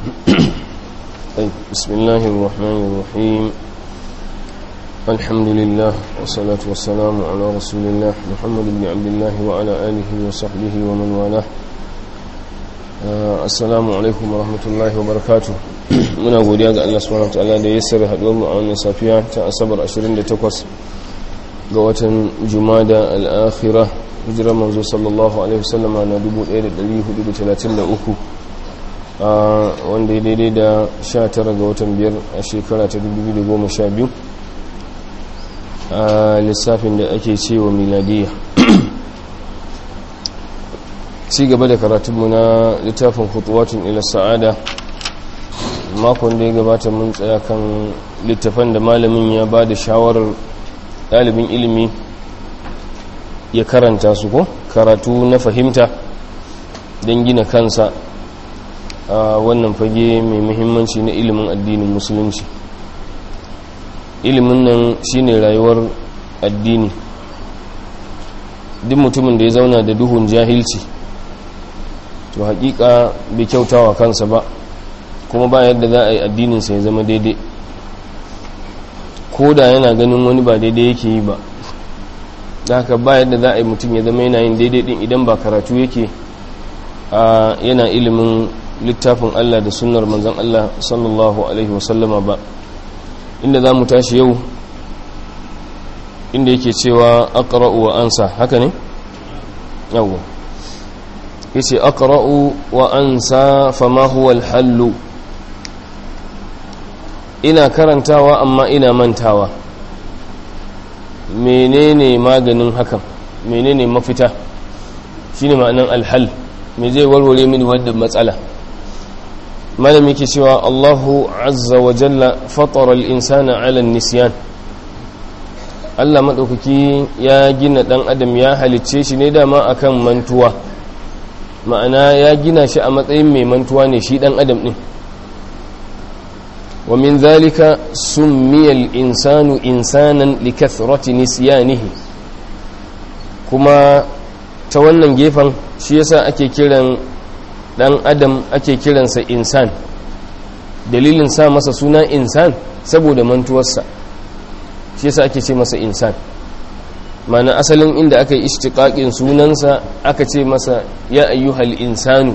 طيب بسم الله الرحمن الرحيم الحمد لله والصلاة والسلام على رسول الله محمد بن عبد الله وعلى آله وصحبه ومن والاه assalamu alaikum warahmatullahi wabarakatuh muna godiya ga Allah subhanahu wataala da ya sirri haduwar mu a wannan safiya ta asabar 28 ga watan jumada al-akhirah hijirar manzo sallallahu alaihi wasallam na 1433 wanda ya daidai da 19 ga watan biyar a shekara ta 2012 a lissafin da ake cewa miladiyya ci gaba da karatunmu na littafin hutuwatun ila sa'ada makon da ya gabata mun tsaya kan littafan da malamin ya ba da shawarar ɗalibin ilimi ya karanta su ko karatu na fahimta don gina kansa a wannan fage mai muhimmanci na ilimin addinin musulunci ilimin nan shine rayuwar addini duk mutumin da ya zauna da duhun jahilci to hakika bai kyautawa kansa ba kuma ba yadda za a yi addininsa ya zama daidai ko da yana ganin wani ba daidai yake yi ba da haka ba yadda za a yi mutum ya zama yana yin daidai din idan ba karatu yake a yana ilimin littafin Allah da sunnar manzan Allah sallallahu alaihi wasallama ba inda za mu tashi yau inda yake cewa aqra'u wa ansa haka ne yawwa yace aqra'u wa ansa fama huwa al-hallu ina karantawa amma ina mantawa menene maganin hakan menene mafita shine ma'anan al-hal me zai warware mini wannan matsala malam yake cewa Allahu azza wa jalla fatara al-insana 'ala an-nisyan Allah madaukaki ya gina dan adam ya halicce shi ne dama akan mantuwa ma'ana ya gina shi a matsayin mai mantuwa ne shi dan adam din wa min zalika summiya al-insanu insanan li kathrati nisyanihi kuma ta wannan gefen shi yasa ake kiran dan adam ake kiransa insan dalilin sa masa suna insan saboda mantuwarsa shi yasa ake ce masa insan mana asalin inda aka yi ishtiƙaƙin sunansa aka ce masa ya ayyuhal insanu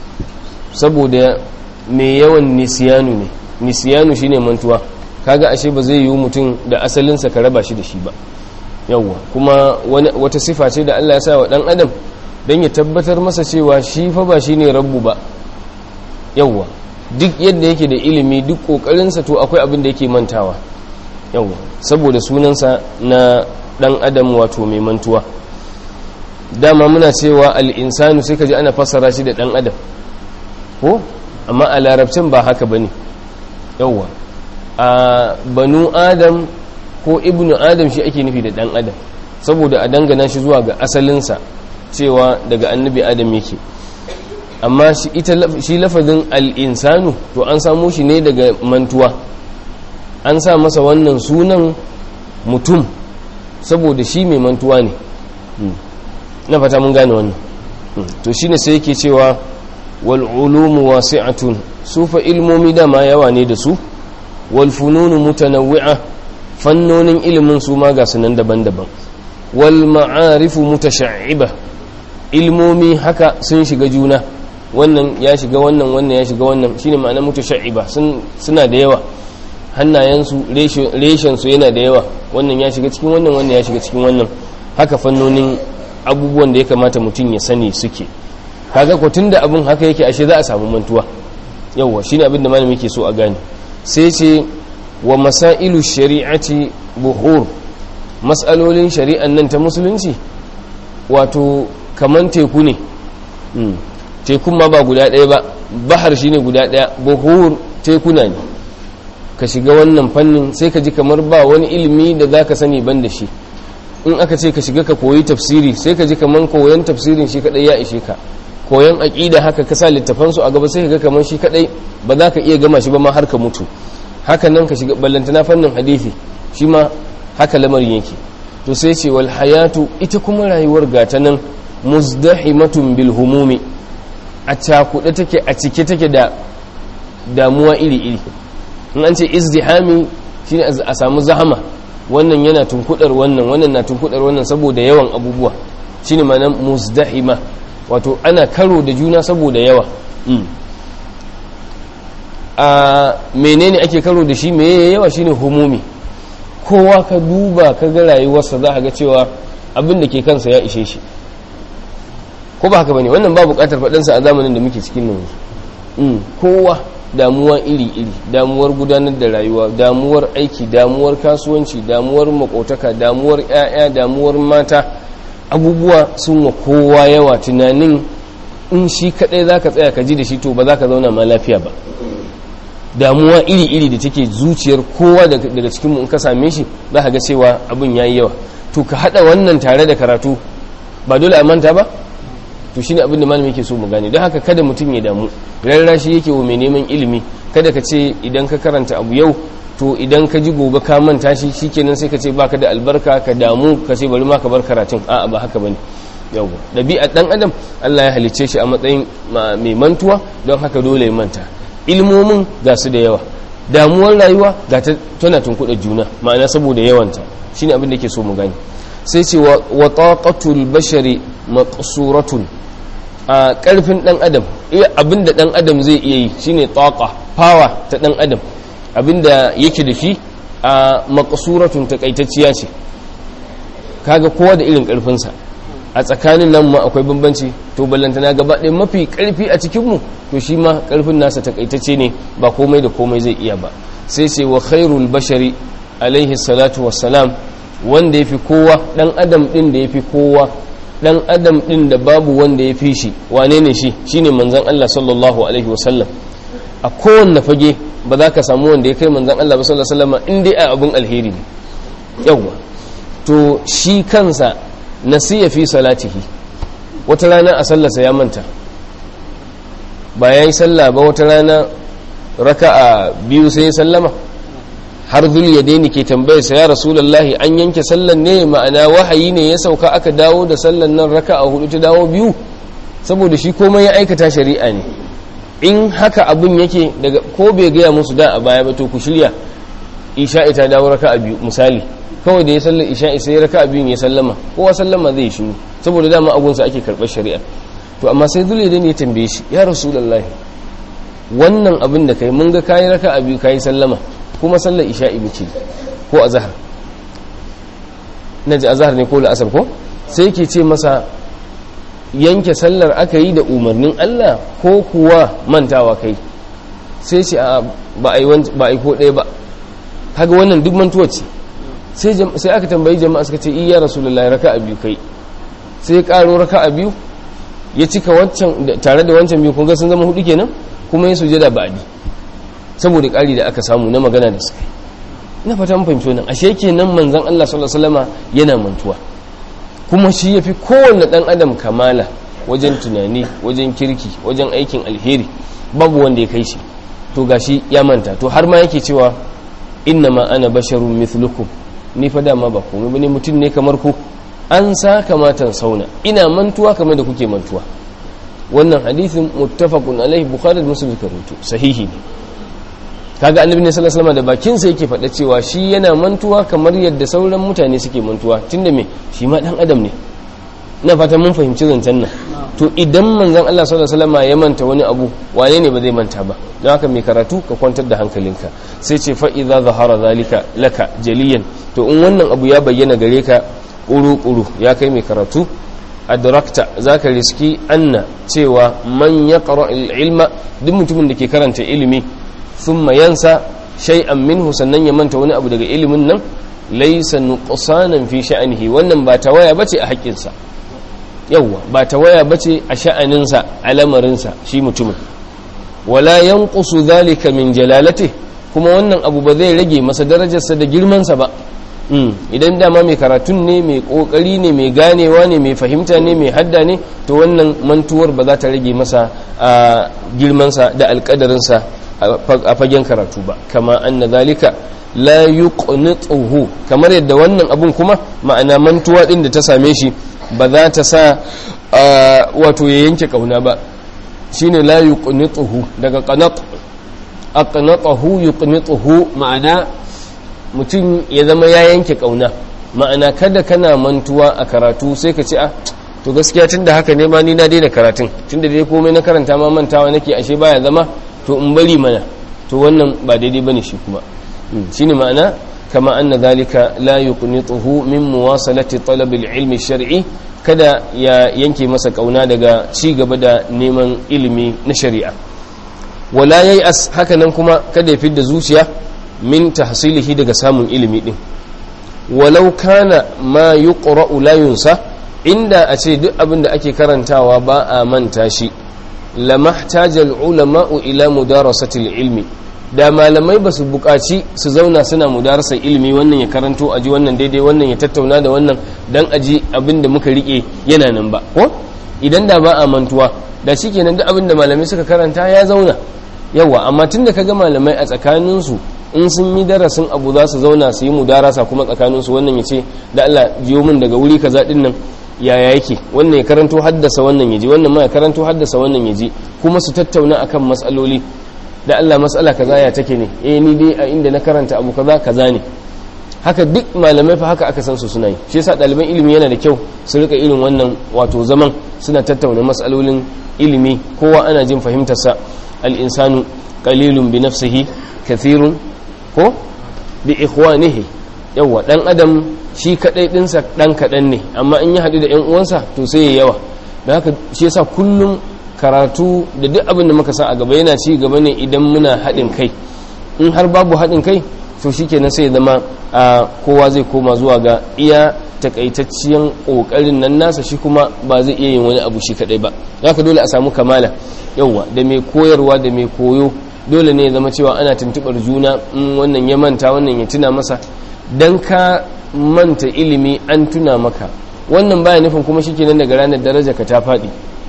saboda mai yawan nisiyanu ne nisiyanu shine mantuwa kaga ashe ba zai yi mutum da asalinsa ka raba shi da shi ba yawwa kuma wata sifa ce da Allah ya sa wa dan adam don ya tabbatar masa cewa shi fa ba shine rabbu ba yawwa duk yadda yake da ilimi duk kokarinsa to akwai abin da yake mantawa yawwa saboda sunansa na dan adam wato mai mantuwa dama muna cewa al'insanu sai ka ji ana fassara shi da dan adam ko amma a larabcin ba haka ba ne yauwa a banu adam ko ibnu adam shi ake nufi da dan adam saboda a dangana shi zuwa ga asalinsa cewa daga annabi adam yake amma shi lafazin al'insanu to an samo shi ne daga mantuwa an sa masa wannan sunan mutum saboda shi mai mantuwa ne na fata mun gane wannan to shine sai yake cewa wal ulumu wasi'atun su fa ilmomi dama yawa ne da su wal fununu mutanawwi'a fannonin ilimin su ma ga sunan daban-daban wal ma'arifu mutasha'iba ilmomi haka sun shiga juna wannan ya shiga wannan wannan ya shiga wannan shine ma'anar mutasha'iba suna da yawa hannayensu reshensu yana da yawa wannan ya shiga cikin wannan wannan ya shiga cikin wannan haka fannonin abubuwan da ya kamata mutum ya sani suke kaga ko tunda abin haka yake ashe za a samu mantuwa yawa shine abin da malami yake so a gane sai ce wa masailu shari'ati buhur mas'alolin shari'an nan ta musulunci wato kaman teku ne tekun ma ba guda ɗaya ba bahar shine guda ɗaya buhur tekuna ne ka shiga wannan fannin sai ka ji kamar ba wani ilimi da za ka sani ban da shi in aka ce ka shiga ka koyi tafsiri sai ka ji kamar koyon tafsirin shi kadai ya ishe ka koyon aƙida haka ka sa littafansu a gaba sai ka ga kamar shi kadai ba za ka iya gama shi ba ma har ka mutu haka nan ka shiga ballantana fannin hadisi shi ma haka lamarin yake to sai ce wal hayatu ita kuma rayuwar gata nan muzdahimatun bil humumi a cakuɗe take a cike take da damuwa iri-iri in an ce izdihami shine a samu zahama wannan yana tunkudar wannan wannan na tunkudar wannan saboda yawan abubuwa shine ma'anar muzdahima wato ana karo da juna saboda yawa a menene ake karo da shi meye yawa shine humumi kowa ka duba ka ga rayuwarsa za ga cewa abin da ke kansa ya ishe shi ko ba haka bane wannan ba bukatar faɗansa a zamanin da muke cikin nan kowa damuwa iri-iri damuwar gudanar da rayuwa damuwar aiki damuwar kasuwanci damuwar makotaka damuwar 'ya'ya damuwar mata abubuwa sun wa kowa yawa tunanin in shi kadai za ka tsaya ka ji da shi to ba za ka zauna ma lafiya ba damuwa iri-iri da take zuciyar kowa daga cikinmu in ka same shi za ka ga cewa abin ya yi yawa to ka haɗa wannan tare da karatu ba dole a manta ba to shine abin da malami yake so mu gane don haka kada mutum ya damu rarrashi yake wa mai neman ilimi kada ka ce idan ka karanta abu yau to idan ka ji gobe ka manta shi shikenan sai ka ce baka da albarka ka damu ka ce bari ma ka bar karatun a'a ba haka bane yawa dabi'a dan adam Allah ya halicce shi a matsayin mai mantuwa don haka dole ya manta ilmomin ga su da yawa damuwar rayuwa ga ta tana tunkuɗa juna ma'ana saboda yawanta shine abin da yake so mu gane sai ce wa taqatul bashari maqsuratun a karfin dan adam iya abinda dan adam zai iya yi shine taqa power ta dan adam abinda yake da shi a maqsuratun takaitacciya ce kaga kowa da irin karfin sa a tsakanin nan ma akwai bambanci to ballantana gaba ɗaya mafi karfi a cikin mu to shi ma karfin nasa takaitacce ne ba komai da komai zai iya ba sai ce wa khairul bashari alaihi salatu wassalam wanda ya fi kowa ɗan adam ɗin da ya fi kowa ɗan adam ɗin da babu wanda ya fi shi wane ne shi shi ne manzan Allah sallallahu Alaihi wasallam a kowanne fage ba za ka samu wanda ya kai manzan Allah ba sallallahu Alaihi wasallam inda a abin alheri ne yawwa to shi kansa nasiya fi salatihi wata rana a sallarsa ya manta ba ya yi sallah ba wata rana raka'a biyu sai ya sallama har zul ya daini ke tambayarsa ya rasulallahi an yanke sallan ne ma'ana wahayi ne ya sauka aka dawo da sallan nan raka a hudu ta dawo biyu saboda shi komai ya aikata shari'a ne in haka abin yake daga ko bai gaya musu da a baya ba to ku shirya isha'i ta dawo raka a biyu misali kawai da ya sallar isha'i sai raka a biyun ya sallama kowa sallama zai shiru saboda dama abunsa ake karɓar shari'a to amma sai zul ya daini ya tambaye shi ya rasulallahi wannan abin da kai mun ga kayi raka a biyu kayi sallama kuma sallar isha'i muke ko azhar naji azhar ne ko la'asar ko sai yake ce masa yanke sallar aka yi da umarnin Allah ko kuwa mantawa kai sai ce a ba a yi ba a yi ko ɗaya ba kaga wannan duk mantuwa ce sai aka tambayi jama'a suka ce iya rasulullahi raka'a biyu kai sai ya karo raka'a biyu ya cika wancan tare da wancan biyu kun ga sun zama hudu kenan kuma ya sujada ba'di saboda ƙari da aka samu na magana da suka na fata mun fahimci wannan ashe kenan manzon Allah sallallahu alaihi wasallama yana mantuwa kuma shi yafi kowanne dan adam kamala wajen tunani wajen kirki wajen aikin alheri babu wanda ya kai shi to gashi ya manta to har ma yake cewa inna ma ana basharun mithlukum ni fa dama ba komai bane mutum ne kamar ku an sa kamatan sauna ina mantuwa kamar da kuke mantuwa wannan hadisin muttafaqun alaihi bukhari da muslim karutu sahihi ne kaga annabi ne sallallahu alaihi wasallam da bakin sa yake faɗa cewa shi yana mantuwa kamar yadda sauran mutane suke mantuwa tunda me shi ma dan adam ne ina fata mun fahimci zancen nan to idan manzon Allah sallallahu alaihi wasallam ya manta wani abu wane ne ba zai manta ba don haka mai karatu ka kwantar da hankalinka sai ce fa idza zahara zalika laka jaliyan to in wannan abu ya bayyana gare ka kuru-kuru ya kai mai karatu adrakta zaka riski anna cewa man yaqra ilma duk mutumin da ke karanta ilimi thumma yansa shay'an minhu sannan ya manta wani abu daga ilimin nan laysa nuqsanan fi sha'nihi wannan ba tawaya bace a haƙƙinsa yawwa ba tawaya bace a sha'aninsa a lamarinsa shi mutumin wala yanqusu dhalika min jalalati kuma wannan abu ba zai rage masa darajarsa da girmansa ba idan dama mai karatun ne mai kokari ne mai ganewa ne mai fahimta ne mai hadda ne to wannan mantuwar ba za ta rage masa a girmansa da alkadarinsa a fagen karatu ba kama anna zalika la yuqnituhu kamar yadda wannan abun kuma ma'ana mantuwa din da ta same shi ba za ta sa wato ya yanke kauna ba shine la yuqnituhu daga qanat aqnatahu yuqnituhu ma'ana mutum ya zama ya yanke kauna ma'ana kada kana mantuwa a karatu sai ka ce a to gaskiya tunda haka ne ma ni na daina karatun tunda dai komai na karanta ma mantawa nake ashe baya zama to in bari mana to wannan ba daidai bane shi kuma shine ma'ana kama anna dhalika la yuqnituhu min muwasalati talab al-ilmi shar'i kada ya yanke masa kauna daga ci gaba da neman ilimi na shari'a wala yay'as haka nan kuma kada ya fidda zuciya min tahsilihi daga samun ilimi din walau kana ma yuqra'u la yunsa inda a ce duk abin da ake karantawa ba a manta shi lamahtajal ulama'u ila mudarasatil ilmi da malamai ba su buƙaci su zauna suna mudarasar ilimi wannan ya karanto aji wannan daidai wannan ya tattauna da wannan dan aji abin da muka rike yana nan ba ko idan da ba a mantuwa da shikenan duk abin da malamai suka karanta ya zauna yawa amma tunda kaga malamai a tsakaninsu in sun yi darasin abu za su zauna su yi mudarasa kuma tsakaninsu wannan ya ce da Allah jiyo min daga wuri kaza din nan yaya yake wannan ya karanto haddasa wannan ya ji wannan ma ya karanto haddasa wannan ya ji kuma su tattauna akan matsaloli da Allah matsala kaza ya take ne eh ni dai a inda na karanta abu kaza kaza ne haka duk malamai fa haka aka san su suna yi shi yasa ɗaliban ilimi yana da kyau su rika irin wannan wato zaman suna tattauna matsalolin ilimi kowa ana jin fahimtarsa al-insanu qalilun bi nafsihi kathirun ko bi ikhwanihi yawa dan adam shi kadai dinsa dan kadan ne amma in ya hadu da yan uwansa to sai ya yawa da haka shi yasa kullum karatu da duk abin da muka sa a gaba yana ci gaba ne idan muna haɗin kai in har babu haɗin kai to shikenan sai ya zama a kowa zai koma zuwa ga iya takaitacciyan kokarin nan nasa shi kuma ba zai iya yin wani abu shi kadai ba haka dole a samu kamala yawa da mai koyarwa da mai koyo dole ne ya zama cewa ana tuntubar juna in wannan ya manta wannan ya tuna masa dan ka manta ilimi an tuna maka wannan baya nufin kuma shikenan daga ranar daraja ka ta faɗi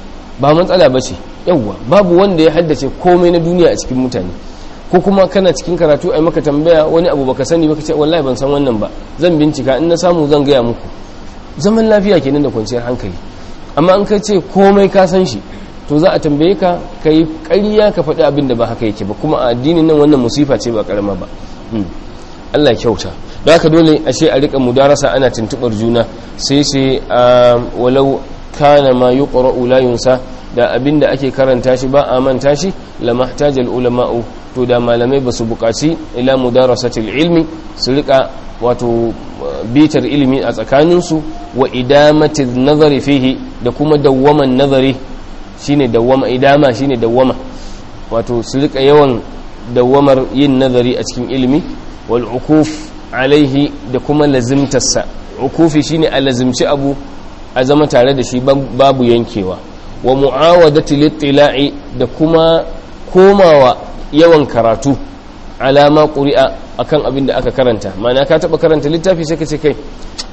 ba matsala ba ce yawwa babu wanda ya haddace komai na duniya a cikin mutane ko kuma kana cikin karatu ai maka tambaya wani abu baka sani baka ce wallahi ban san wannan ba zan bincika in na samu zan gaya muku zaman lafiya kenan da kwanciyar hankali amma an ka ce komai ka san shi to za a tambaye ka ka yi ƙarya ka faɗi abin da ba haka yake ba kuma a addinin nan wannan musifa ce ba ƙarama ba Allah kyauta da haka dole ashe a rika mudarasa ana tuntubar juna sai sai walau kana ma yuqra'u la yunsa da abinda ake karanta shi ba a manta shi lamahtajal ulama'u to da malamai ba su buƙaci ila mudarasatil ilmi su rika wato bitar ilimi a tsakaninsu wa idamati nazari fihi da kuma dawwaman nazari shine dawwama idama shine dawwama wato su rika yawan dawwamar yin nazari a cikin ilimi wal ukuf alaihi da kuma lazimtarsa ukufi shine a lazimci abu a zama tare da shi babu yankewa wa mu'awadati littila'i da kuma komawa yawan karatu alama ƙuri'a akan abin da aka karanta mana ka taɓa karanta littafi sai ka ce kai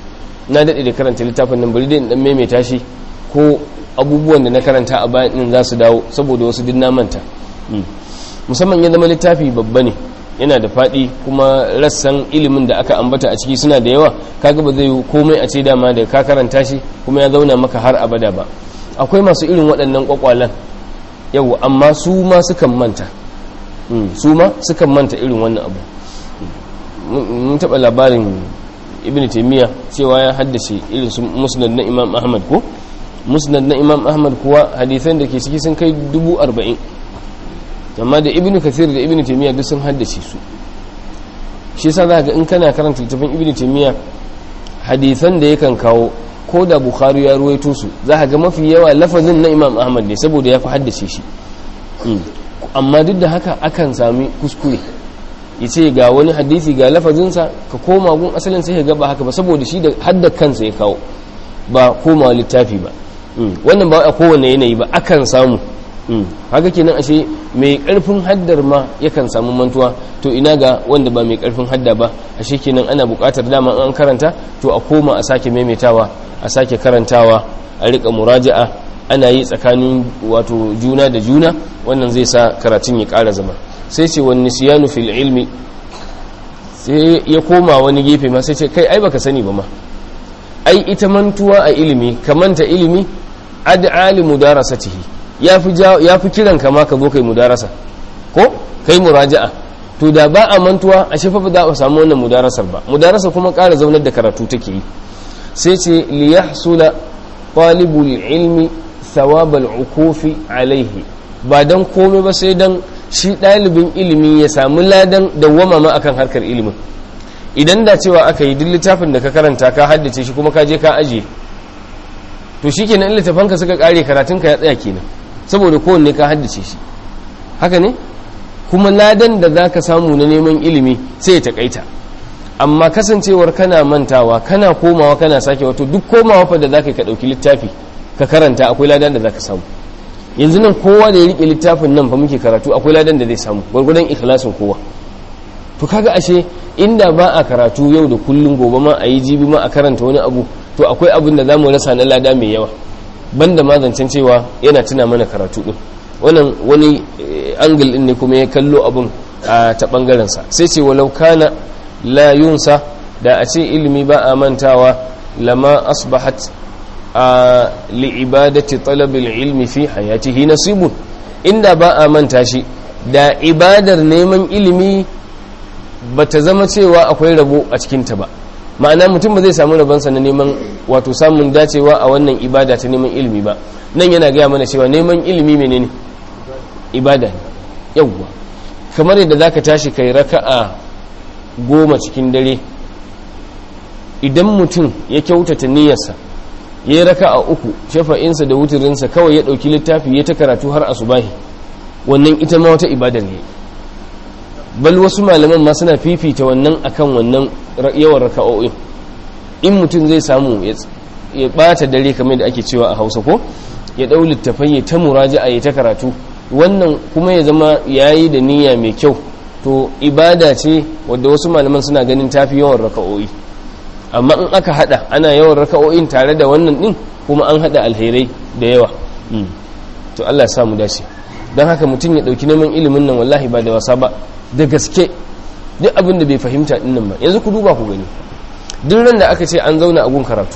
na daɗe da karanta littafin nan bari dai dan maimaita shi ko abubuwan da na karanta a bayan din za su dawo saboda wasu din na manta musamman ya zama littafi babba ne yana da faɗi kuma rassan ilimin da aka ambata a ciki suna da yawa kaga ba zai yi komai a ce dama da ka karanta shi kuma ya zauna maka har abada ba akwai masu irin waɗannan kwakwalan yau amma su ma sukan manta su ma sukan manta irin wannan abu mun taɓa labarin ibn taimiyya cewa ya haddace irin su musnad na imam ahmad ko musnad na imam ahmad kuwa hadithan da ke ciki sun kai dubu arba'in amma da ibn kathir da ibn taimiyya duk sun haddace su shi yasa za ga in kana karanta littafin ibn taimiyya hadithan da yakan kawo ko da bukhari ya ruwaito su za ga mafi yawa lafazin na imam ahmad ne saboda ya fi haddace shi amma duk da haka akan sami kuskure ya ce ga wani hadisi ga lafazinsa ka koma gun asalin sai ka gaba haka ba saboda shi da hadda kansa ya kawo ba koma littafi ba wannan ba a kowane yanayi ba akan samu haka kenan ashe mai karfin haddar ma yakan samu mantuwa to ina ga wanda ba mai karfin hadda ba ashe kenan ana buƙatar dama an karanta to a koma a sake maimaitawa a sake karantawa a rika muraja'a ana yi tsakanin wato juna da juna wannan zai sa karatun ya ƙara zama sai ce wani nisiyanu fil ilmi sai ya koma wani gefe ma sai ce kai ai baka sani ba ma ai ita mantuwa a ilimi ka manta ilimi ad'ali mudarasatihi yafi yafi kiran ka ma ka zo kai mudarasa ko kai muraja'a to da ba a mantuwa a shafa ba za a samu wannan mudarasar ba mudarasa kuma ƙara zaunar da karatu take yi sai ce liyahsula talibul ilmi thawabal ukufi alaihi ba dan komai ba sai dan shi ɗalibin ilimi ya samu ladan dawwama ma akan harkar ilimin idan da cewa aka yi duk littafin da ka karanta ka haddace shi kuma ka je ka ajiye to shi kenan in littafanka suka kare karatunka ya tsaya kenan saboda kowanne ka haddace shi haka ne kuma ladan da za ka samu na neman ilimi sai ya takaita amma kasancewar kana mantawa kana komawa kana sake wato duk komawa fa da za ka ɗauki littafi ka karanta akwai ladan da za ka samu yanzu nan kowa da ya riƙe littafin nan fa muke karatu akwai ladan da zai samu gwargwadon ikhlasin kowa to kaga ashe inda ba a karatu yau da kullum gobe ma a yi jibi ma a karanta wani abu to akwai abin da za mu rasa na lada mai yawa banda ma zancen cewa yana tuna mana karatu din wannan wani angle din ne kuma ya kallo abin a ta bangaren sa sai ce walau kana la yunsa da a ce ilimi ba a mantawa lama asbahat a li'ibadati talabil ilmi fi hayatihi nasibun inda ba a manta shi da ibadar neman ilimi ba ta zama cewa akwai rabo a cikinta ba ma'ana mutum ba zai samu rabonsa na neman wato samun dacewa a wannan ibada ta neman ilimi ba nan yana gaya mana cewa neman ilimi menene ibada ne yawwa kamar yadda za ka tashi kai raka'a goma cikin dare idan mutum ya kyautata niyyarsa ya yi raka'a uku shafa'insa da wuturinsa kawai ya ɗauki littafi ya ta karatu har asubahi wannan ita ma wata ibadar ne bal wasu malaman ma suna fifita wannan akan wannan yawan raka'o'in in mutum zai samu ya bata dare kamar da ake cewa a hausa ko ya ɗau littafai ya ta muraja'a ya ta karatu wannan kuma ya zama yayi da niyya mai kyau to ibada ce wadda wasu malaman suna ganin tafi yawan raka'o'i amma in aka hada ana yawan raka'o'in tare da wannan din kuma an hada alherai da yawa to Allah ya samu dace don haka mutum ya dauki neman ilimin nan wallahi ba da wasa ba da gaske duk abin da bai fahimta din nan ba yanzu ku duba ku gani duk ran da aka ce an zauna a gun karatu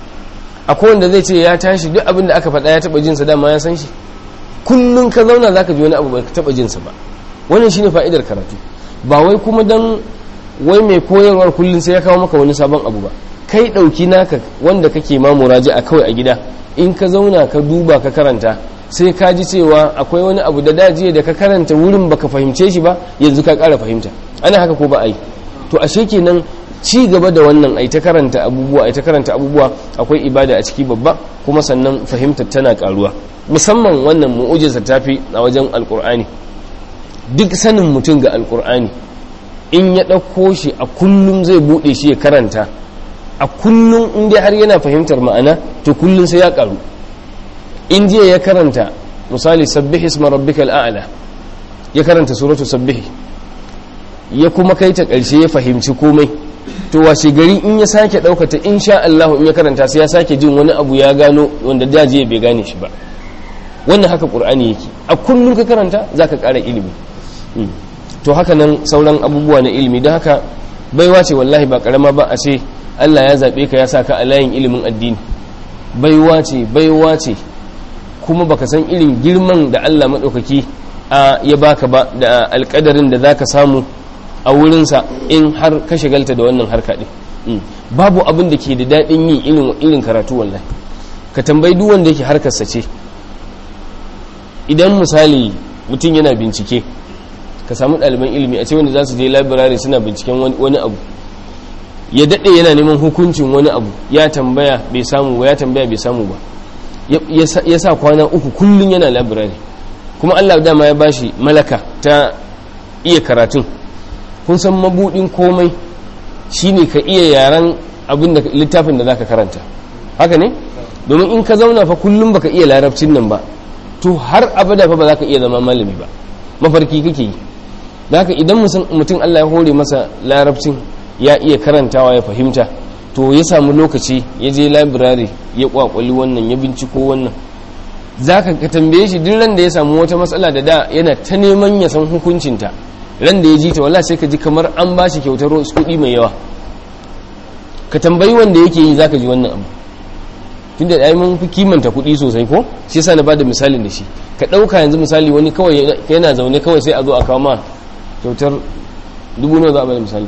akwai wanda zai ce ya tashi duk abin da aka faɗa ya taɓa jinsa dama ya san shi kullum ka zauna za ka ji wani abu ba ka taɓa jinsa ba wannan shine fa'idar karatu ba wai kuma dan wai mai koyarwar kullum sai ya kawo maka wani sabon abu ba kai ɗauki naka wanda kake ma muraji a kawai a gida in ka zauna ka duba ka karanta sai ka ji cewa akwai wani abu da dajiya da ka karanta wurin baka fahimce shi ba yanzu ka ƙara fahimta ana haka ko ba a yi to ashe kenan ci gaba da wannan ai ta karanta abubuwa ai ta karanta abubuwa akwai ibada a ciki babba kuma sannan fahimtar tana karuwa musamman wannan mu'ujiza tafi a wajen alkur'ani duk sanin mutum ga alkur'ani in ya ɗauko shi a kullum zai buɗe shi ya karanta a kullum in dai har yana fahimtar ma'ana to kullum sai ya karu in jiya ya karanta misali sabbihi isma rabbikal a'la ya karanta suratu sabbihi ya kuma kai ta ƙarshe ya fahimci komai to washe gari in ya sake ɗaukata in sha Allah in ya karanta sai ya sake jin wani abu ya gano wanda daji bai gane shi ba wannan haka ƙur'ani yake a kullum ka karanta za ka ƙara ilimi to haka nan sauran abubuwa na ilimi don haka baiwa ce wallahi ba ƙarama ba a ce Allah ya zaɓe ka ya sa ka a layin ilimin addini baiwa ce baiwa ce kuma baka san irin girman da Allah maɗaukaki ya baka ba da alƙadarin da za ka samu a wurinsa in har ka shigalta da wannan harka ɗin babu abin da ke da daɗin yi irin karatu wallahi ka tambayi duk wanda yake harkarsa ce idan misali mutum yana bincike ka samu ɗaliban ilimi a ce wanda za su je labirare suna binciken wani abu ya daɗe yana neman hukuncin wani abu ya tambaya bai samu ba ya tambaya bai samu ba ya sa kwana uku kullum yana labirare kuma allah dama ya bashi malaka ta iya karatun kun san mabudin komai shine ka iya yaren abin da littafin da zaka karanta haka ne domin in ka zauna fa kullum baka iya larabcin nan ba to har abada fa ba za ka iya zama malami ba mafarki kake yi haka idan mutum Allah ya hore masa larabcin ya iya karantawa ya fahimta to ya samu lokaci ya je labirare ya kwakwali wannan ya binciko wannan za ka tambaye shi duk ran da ya samu wata matsala da da yana ta neman ya san hukuncinta ran da ya ji ta wallahi sai ka ji kamar an ba shi kyautar kuɗi mai yawa ka tambayi wanda yake yi zaka ji wannan abu tunda ai mun fi kimanta kuɗi sosai ko shi yasa na bada misalin da shi ka ɗauka yanzu misali wani kawai yana zaune kawai sai a zo a kawo ma kyautar dubu nawa za a bada misali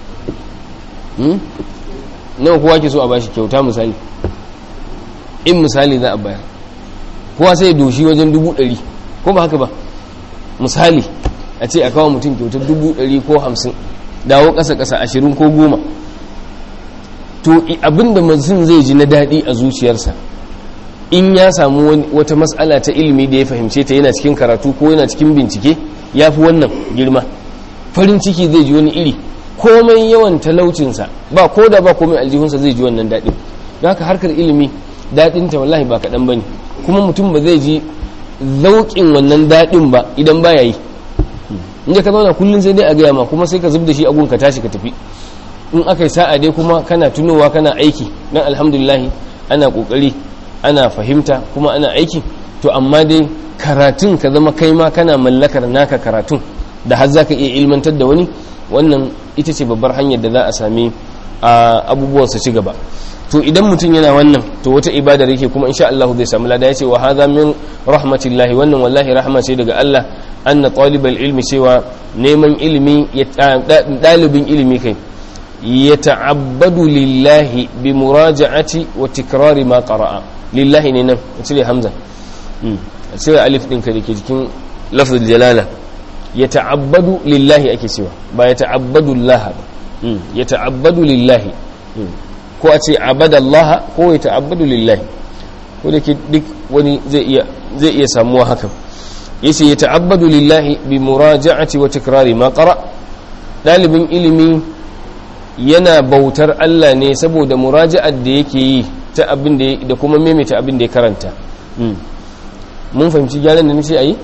nawa kowa ke so a bashi kyauta misali in misali za a bayar kowa sai doshi wajen dubu ɗari ko ba haka ba misali a ce a kawo mutum kyautar dubu ɗari ko hamsin dawo ƙasa-ƙasa ashirin ko goma to abinda mutum zai ji na daɗi a zuciyarsa in ya samu wata matsala ta ilimi da ya fahimce ta yana cikin karatu ko yana cikin bincike ya fi wannan girma farin ciki zai ji wani iri komai yawan talaucinsa ba ko da ba komai aljihunsa zai ji wannan daɗin don haka harkar ilimi daɗinta wallahi ba kaɗan ba ne kuma mutum ba zai ji zauƙin wannan daɗin ba idan ba ya yi inda ka zauna kullum sai dai a gaya ma kuma sai ka zub da shi agun ka tashi ka tafi in aka yi sa'a dai kuma kana tunowa kana aiki dan alhamdulillah ana kokari ana fahimta kuma ana aiki to amma dai karatun ka zama kai ma kana mallakar naka karatun da har zaka iya ilmantar da wani wannan ita ce babbar hanyar da za a sami abubuwan su ci gaba to idan mutum yana wannan to wata ibadar yake kuma insha Allah zai samu lada yace wa hadha min rahmatillahi wannan wallahi rahma ce daga Allah anna talibal ilmi cewa neman ilimi dalibin ilimi kai yata'abbadu lillahi bi muraja'ati wa tikrari ma qara'a lillahi ne nan cire hamza cire alif din ka dake jikin lafzul jalala yata'abbadu lillahi ake cewa ba yata'abbadu Allah ba yata'abbadu lillahi ko a ce abadallaha ko ya ta'abbadu lillahi ko da ke duk wani zai iya zai iya samuwa hakan yace ya ta'abbadu lillahi bi muraja'ati wa tikrari ma qara dalibin ilimi yana bautar Allah ne saboda muraja'ar da yake yi ta abin da da kuma maimaita abin da ya karanta mun fahimci gyaran da nace ayi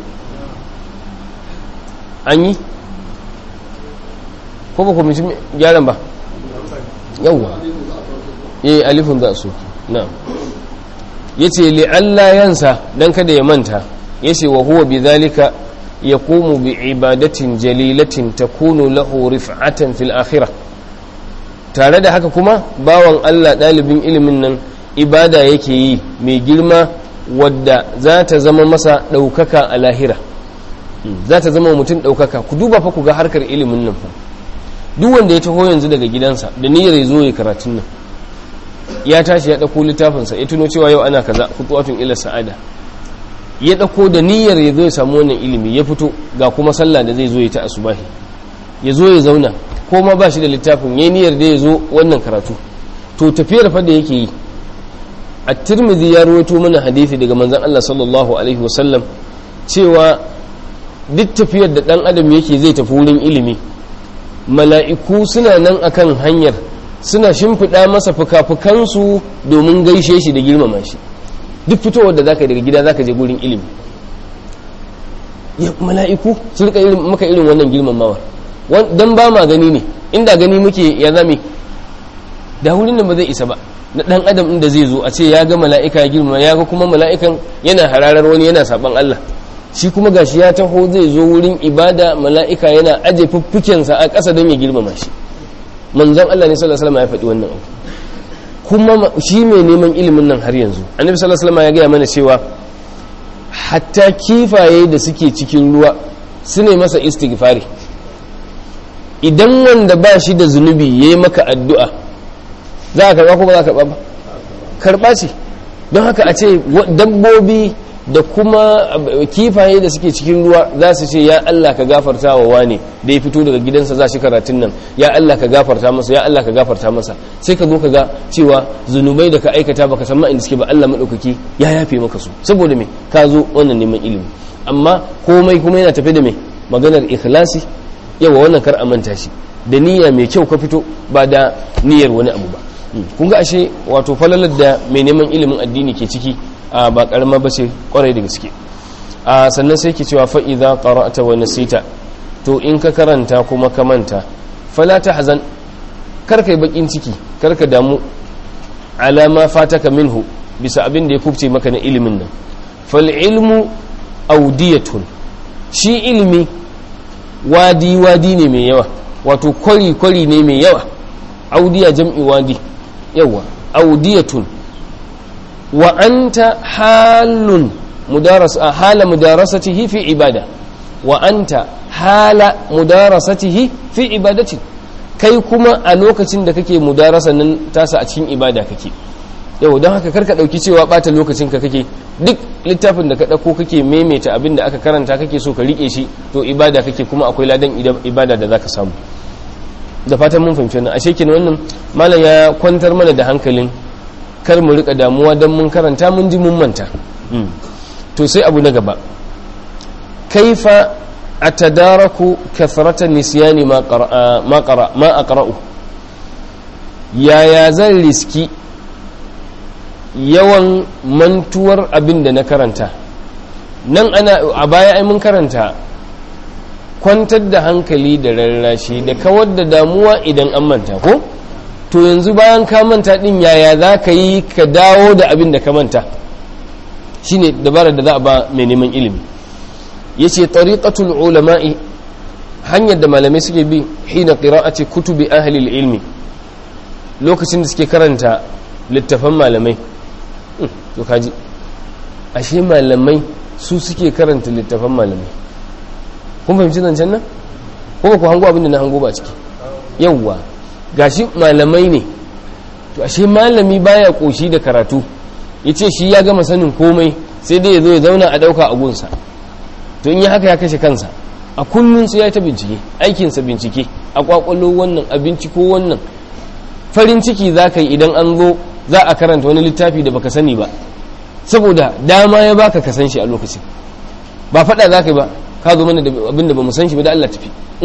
an yi ko ba ku fahimci gyaran ba yawwa eh alifun za su na'am yace li alla yansa dan kada ya manta yace wa huwa bidhalika yaqumu bi ibadatin jalilatin takunu lahu rif'atan fil akhirah tare da haka kuma bawan Allah dalibin ilimin nan ibada yake yi mai girma wadda za ta zama masa daukaka a lahira za ta zama mutum daukaka ku duba fa ku ga harkar ilimin nan fa duk wanda ya taho yanzu daga gidansa da niyyar ya zo ya karatun nan ya tashi ya ɗauko littafinsa ya tuno cewa yau ana kaza kutuwatun ila sa'ada ya ɗauko da niyyar ya zo ya samu wannan ilimi ya fito ga kuma sallah da zai zo ya ta asubahi ya zo ya zauna ko ma ba shi da littafin ya niyyar da ya zo wannan karatu to tafiyar fa da yake yi a tirmidhi ya rawaito mana hadisi daga manzon Allah sallallahu alaihi wasallam cewa duk tafiyar da dan adam yake zai tafi wurin ilimi mala'iku suna nan akan hanyar suna shimfiɗa masa fuka-fukansu domin gaishe shi da girmama shi duk fitowar da zaka daga gida zaka je gurin ilimi mala'iku su rika maka irin wannan girmamawa don ba ma gani ne inda gani muke ya zame da wurin da ba zai isa ba na ɗan adam inda zai zo a ce ya ga mala'ika ya girmama ya ga kuma mala'ikan yana hararar wani yana saban Allah shi kuma gashi ya taho zai zo wurin ibada mala'ika yana aje fuffukensa a ƙasa don ya girmama shi manzon Allah ne sallallahu alaihi wasallam ya faɗi wannan abu kuma shi mai neman ilimin nan har yanzu annabi sallallahu alaihi wasallam ya gaya mana cewa hatta kifaye da suke cikin ruwa su ne masa istighfari idan wanda ba shi da zunubi ya yi maka addu'a za a karɓa ko ba za a karɓa ba karɓa ce don haka a ce dabbobi da kuma kifaye da suke cikin ruwa za su ce ya Allah ka gafarta wa wane da ya fito daga gidansa za shi karatun nan ya Allah ka gafarta masa ya Allah ka gafarta masa sai ka zo ka ga cewa zunubai da ka aikata baka san ma inda suke ba Allah madaukaki ya yafe maka su saboda me ka zo wannan neman ilimi amma komai kuma yana tafe da me maganar ikhlasi yawa wannan kar a manta shi da niyya mai kyau ka fito ba da niyyar wani abu ba kun ga ashe wato falalar da mai neman ilimin addini ke ciki ba karama ba ce kwarai da gaske sannan sai ke cewa fa'iza ƙara'ata wa nasita to in ka karanta kuma ka manta fala ta hazan karka yi bakin ciki karka damu alama fataka minhu bisa abin da ya kubce maka na ilimin nan fal ilmu audiyatun shi ilimi wadi wadi ne mai yawa wato kwari kwari ne mai yawa audiya jam'i wadi yawa audiyatun wa anta halun mudaras hala mudarasatihi fi ibada wa anta hala mudarasatihi fi ibadati kai kuma a lokacin da kake mudarasa nan tasa a cikin ibada kake yau don haka karka dauki cewa bata lokacin ka kake duk littafin da ka dauko kake maimaita abin da aka karanta kake so ka rike shi to ibada kake kuma akwai ladan ibada da zaka samu da fatan mun fahimci wannan ashe kenan wannan malam ya kwantar mana da hankalin kar mu rika damuwa dan mun karanta mun ji mun manta to sai abu na gaba kaifa atadaraku kathrata nisyani ma qara ma qara ma aqra'u yaya zan riski yawan mantuwar abin da na karanta nan ana a baya ai mun karanta kwantar da hankali da rarrashi da kawar da damuwa idan an manta ko to yanzu bayan ka manta din yaya za ka yi ka dawo da abin da ka manta shine dabarar da za a ba mai neman ilimi yace tariqatul ulama'i hanyar da malamai suke bi hina qira'ati kutubi ahli ilmi lokacin da suke karanta littafan malamai to kaji ashe malamai su suke karanta littafan malamai kun fahimci zancen nan ko ku hango abin da na hango ba ciki yawwa gashi malamai ne to ashe malami baya koshi da karatu yace shi ya gama sanin komai sai dai ya zo ya zauna a dauka a gunsa to in yi haka ya kashe kansa a kullum sai ya ta bincike aikinsa bincike a kwakwalo wannan a binciko wannan farin ciki za ka yi idan an zo za a karanta wani littafi da baka sani ba saboda dama ya baka ka san shi a lokacin ba faɗa za ka yi ba ka zo mana da abin da ba mu san shi ba da Allah tafi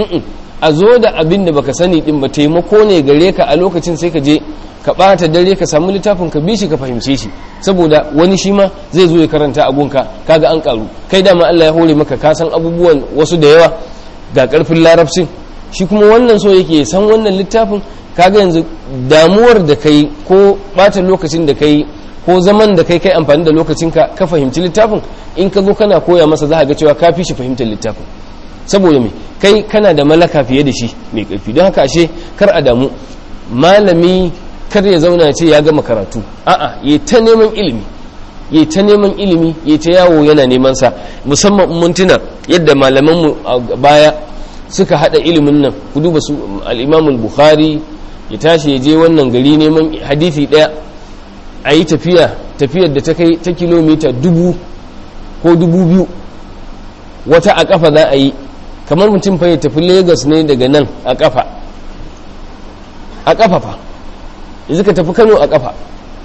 a zo da abin da baka sani din ba taimako ne gare ka a lokacin sai ka je ka ɓata dare ka samu littafin ka bi shi ka fahimce shi saboda wani shi ma zai zo ya karanta abunka kaga an karu kai dama Allah ya hore maka ka san abubuwan wasu da yawa ga karfin larabcin shi kuma wannan so yake san wannan littafin kaga yanzu damuwar da kai ko ɓata lokacin da kai ko zaman da kai kai amfani da lokacin ka ka fahimci littafin in ka zo kana koya masa za ga cewa ka fi shi fahimtar littafin saboda me kai kana da malaka fiye da shi mai karfi don haka ashe kar a damu malami kar ya zauna ce ya gama karatu a'a ya ta neman ilimi ya ta neman ilimi ya ta yawo yana neman sa musamman mun tuna yadda malaman mu a baya suka hada ilimin nan ku duba su al-Imam al-Bukhari ya tashi ya je wannan gari neman hadisi daya a yi tafiya tafiyar da ta kai ta kilomita dubu ko dubu biyu wata a kafa za a yi kamar mutum fa ya tafi Lagos ne daga nan a kafa a kafa fa yanzu ka tafi kano a kafa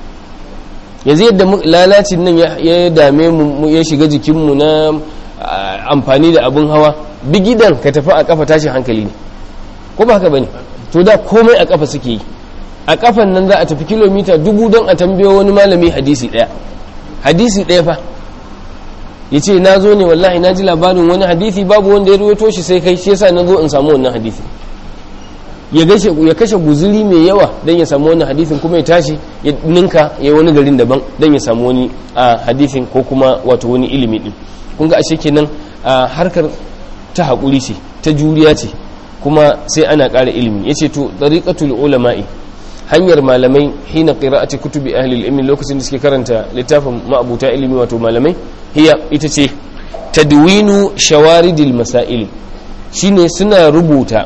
yanzu yadda lalacin nan ya dame mu ya shiga jikinmu na amfani da abin hawa bigidan ka tafi a kafa tashi hankali ne ko ba haka bane to da komai a kafa suke yi a kafan nan za a tafi kilomita dubu don a tambayo wani malami hadisi daya hadisi daya fa ya ce na zo ne wallahi na ji labarin wani hadisi babu wanda ya ruwaito shi sai kai shi yasa na zo in samu wannan hadisi ya kashe guzuri mai yawa don ya samu wani hadisin kuma ya tashi ya ninka ya wani garin daban don ya samu wani a hadisin ko kuma wato wani ilimi din kun ga ashe kenan a harkar ta haƙuri ce ta juriya ce kuma sai ana ƙara ilimi ya ce to ɗariƙatul ulama'i hanyar malamai hina qira'ati kutubi ahli ilmi lokacin da suke karanta littafin ma'abuta ilimi wato malamai hiya ita ce tadwinu shawaridil masail shine suna rubuta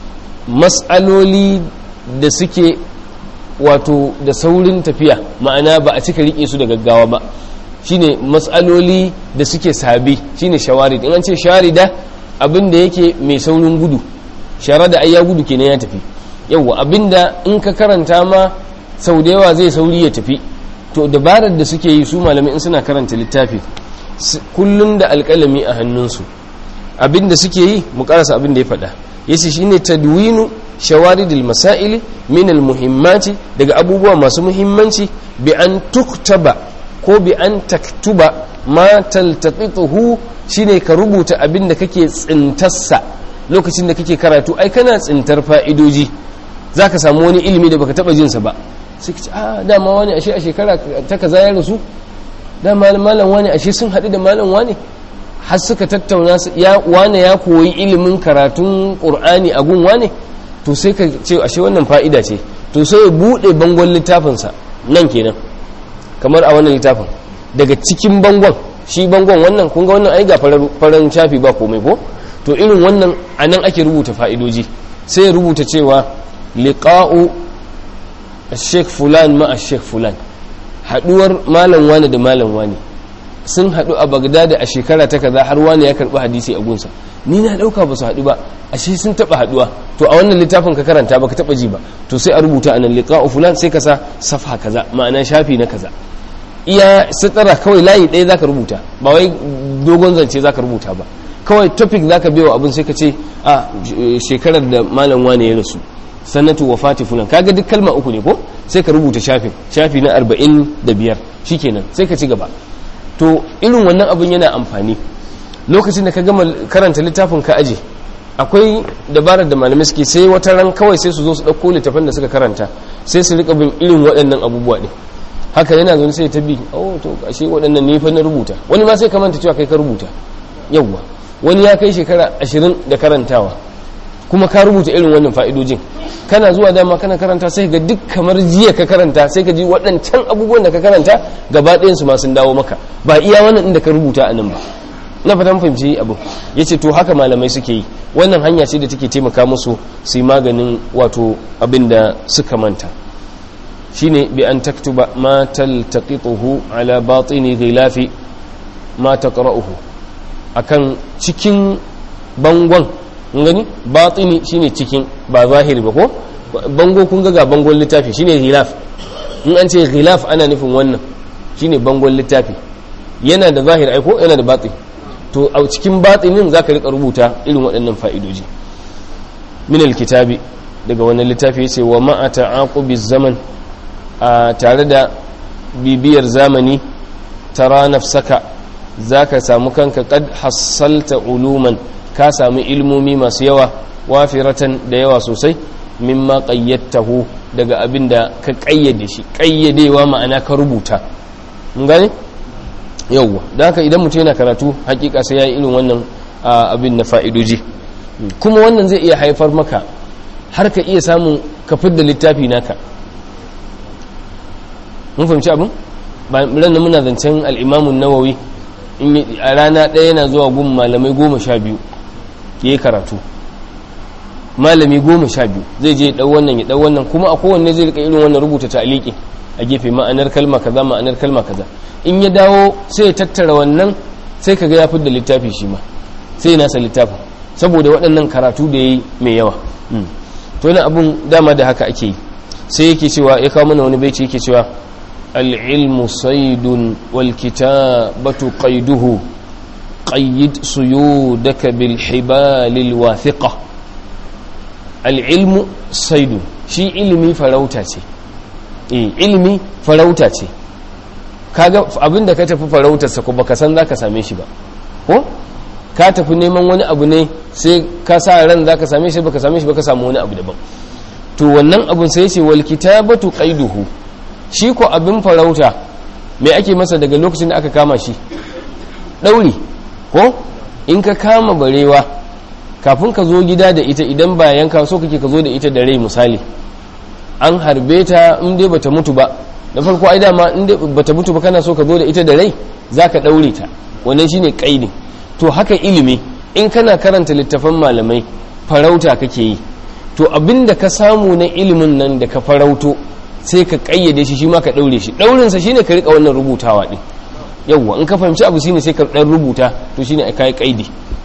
matsaloli da suke wato da saurin tafiya ma'ana ba a cika rike su da gaggawa ba shine matsaloli da suke sabi shine shawarid in an ce sharida abin da yake mai saurin gudu shara da ayya gudu kenan ya tafi yawwa abinda in ka karanta ma sau da yawa zai sauri ya tafi to dabarar da suke yi su malamai in suna karanta littafi kullum da alƙalami a hannunsu abinda suke yi mu karasa abin da ya faɗa yace shine tadwinu shawaridil masaili min almuhimmati daga abubuwa masu muhimmanci bi an tuktaba ko bi an taktuba ma taltaqituhu shine ka rubuta abin da kake tsintarsa lokacin da kake karatu ai kana tsintar fa'idoji zaka samu wani ilimi da baka taba jinsa ba sai ka ce a dama wani ashe a shekara ta kaza ya rasu dama malam wani ashe sun haɗu da malam wani har suka tattauna ya wane ya koyi ilimin karatun qur'ani a gun wane to sai ka ce ashe wannan fa'ida ce to sai ya bude bangon littafinsa nan kenan kamar a wannan littafin daga cikin bangon shi bangon wannan kun ga wannan ai ga farin shafi ba komai ko to irin wannan anan ake rubuta fa'idoji sai ya rubuta cewa liqa'u sheikh fulan ma sheikh fulan haduwar malam wani da malam wani sun hadu a bagdad a shekara ta kaza har wani ya karbi hadisi a gunsa ni na dauka ba su hadu ba ashe sun taba haduwa to a wannan littafin ka karanta baka taba ji ba to sai a rubuta anan liqa'u fulan sai ka sa safha kaza ma'ana shafi na kaza iya sitara kawai layi ɗaya zaka rubuta ba wai dogon zance zaka rubuta ba kawai topic zaka biyo abin sai ka ce a shekarar da malam wane ya rasu sanatu wafati fulan kaga duk kalma uku ne ko sai ka rubuta shafin shafi na arba'in da biyar shikenan sai ka ci gaba to irin wannan abin yana amfani lokacin da ka gama karanta littafin ka aje akwai dabarar da malamai suke sai wata ran kawai sai su zo su ɗauko littafin da suka karanta sai su rika bin irin waɗannan abubuwa ɗin haka yana zaune sai ta bi oh to ashe waɗannan ne fa na rubuta wani ma sai ka manta cewa kai ka rubuta yawwa wani ya kai shekara ashirin da karantawa kuma ka rubuta irin wannan fa'idojin kana zuwa dama kana karanta sai ga duk kamar jiya ka karanta sai ka ji waɗancan abubuwan da ka karanta gaba ɗayan su ma sun dawo maka ba iya wannan inda ka rubuta a nan ba na fatan fahimci abu ya ce to haka malamai suke yi wannan hanya ce da take taimaka musu su yi maganin wato abin da suka manta shine bi an taktuba ma taltaqituhu ala batini ghilafi ma taqra'uhu akan cikin bangon gani batini shine cikin ba zahiri ba ko bango kun ga ga bangon littafi shine ghilaf in an ce ghilaf ana nufin wannan shine bangon littafi yana da zahir aiko yana da batini to a cikin batinin zaka rika rubuta irin waɗannan fa'idoji min alkitabi daga wannan littafi yace wa ma'a ta'aqubi zaman a tare da bibiyar zamani tara nafsaka za ka samu kanka kad hassalta uluman ka samu ilmomi masu yawa wafiratan da yawa sosai mimma qayyattahu daga abin da ka kayyade shi kayyadewa ma'ana ka rubuta mun gane yawwa da haka idan mutum yana karatu hakika sai ya yi irin wannan abin na fa'idoji kuma wannan zai iya haifar maka har ka iya samun ka fidda littafi naka mun fahimci abin ran muna zancen al'imamun nawawi a rana ɗaya yana zuwa gun malamai goma sha biyu ya yi karatu malami goma sha biyu zai je ɗau wannan ya ɗau wannan kuma a kowanne zai rika irin wannan rubuta ta'aliki a gefe ma'anar kalma kaza ma'anar kalma kaza in ya dawo sai ya tattara wannan sai kaga ya fidda littafi shi ma sai nasa littafin saboda waɗannan karatu da ya yi mai yawa to yana abun dama da haka ake yi sai yake cewa ya kawo mana wani baici yake cewa العلم صيد والكتابة قيده قيد صيودك بالحبال الواثقة العلم صيد شي علمي فروتا ce eh ilimi farauta ce kaga abinda ka tafi farautarsa ko baka san zaka same shi ba ko ka tafi neman wani abu ne sai ka sa ran zaka same shi baka same shi baka samu wani abu daban to wannan abun sai ce wal kitabatu qaiduhu shi ko abin farauta mai ake masa daga lokacin da aka kama shi ɗauri ko in ka kama barewa kafin ka zo gida da ita idan ba yanka so kake ka zo da ita da rai misali an harbe ta in dai bata mutu ba da farko ai dama in dai bata mutu ba kana so ka zo da ita da rai zaka ɗaure ta wannan shine kaidi to haka ilimi in kana karanta littafan malamai farauta kake yi to abinda ka samu na ilimin nan da ka farauto sai ka kayyade shi shi ma ka daure shi daurinsa shine ka rika wannan rubutawa din yawwa in ka fahimci abu shine sai ka dan rubuta to shine ai kai kaidi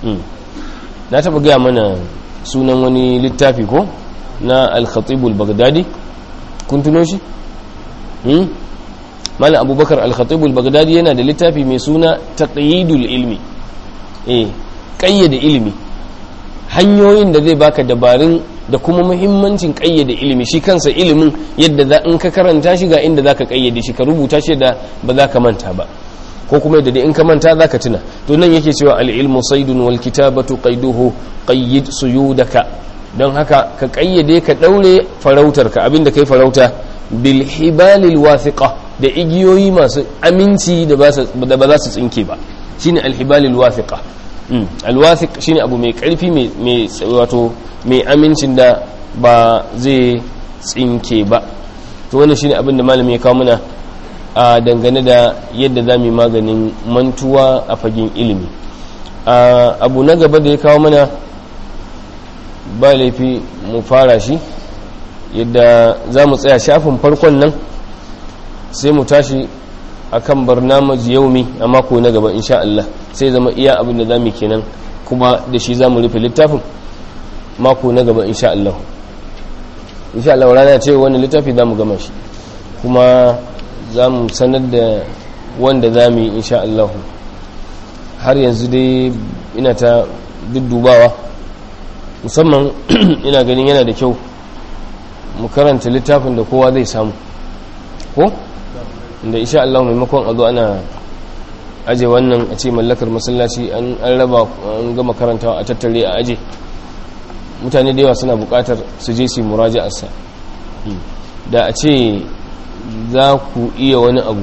na taba gaya mana sunan wani littafi ko na al-khatib al-baghdadi kun tuno shi hmm malam abubakar al-khatib al-baghdadi yana da littafi mai suna taqyidul ilmi eh kayyade ilimi hanyoyin da zai baka dabarun da kuma muhimmancin kayyade ilimi shi kansa ilimin yadda za in ka karanta shi ga inda zaka kayyade shi ka rubuta shi da ba za ka manta ba ko kuma yadda in ka manta za ka tuna to nan yake cewa al-ilmu saydun wal kitabatu qayduhu qayyid suyudaka don haka ka kayyade ka daure farautar ka abinda kai farauta bil hibalil wathiqa da igiyoyi masu aminci da ba za su tsinke ba shine al hibalil wathiqa alwathiq shine abu mai karfi mai wato mai amincin da ba zai tsinke ba to wannan shine abin da malami ya kawo mana a dangane da yadda za mu yi maganin mantuwa a fagen ilimi abu na gaba da ya kawo mana ba laifi mu fara shi yadda za mu tsaya shafin farkon nan sai mu tashi a kan barnamaj yaumi a mako na gaba insha Allah sai zama iya abin da za mu kenan kuma da shi za mu rufe littafin mako na gaba insha Allah insha Allah rana ce wani littafi za mu gama shi kuma za mu sanar da wanda za mu yi insha Allah har yanzu dai ina ta duddubawa musamman ina ganin yana da kyau mu karanta littafin da kowa zai samu ko inda insha Allah maimakon a zo ana aje wannan a ce mallakar masallaci an raba an gama karantawa a tattare a aje mutane da yawa suna bukatar su je su muraja'arsa da a ce za ku iya wani abu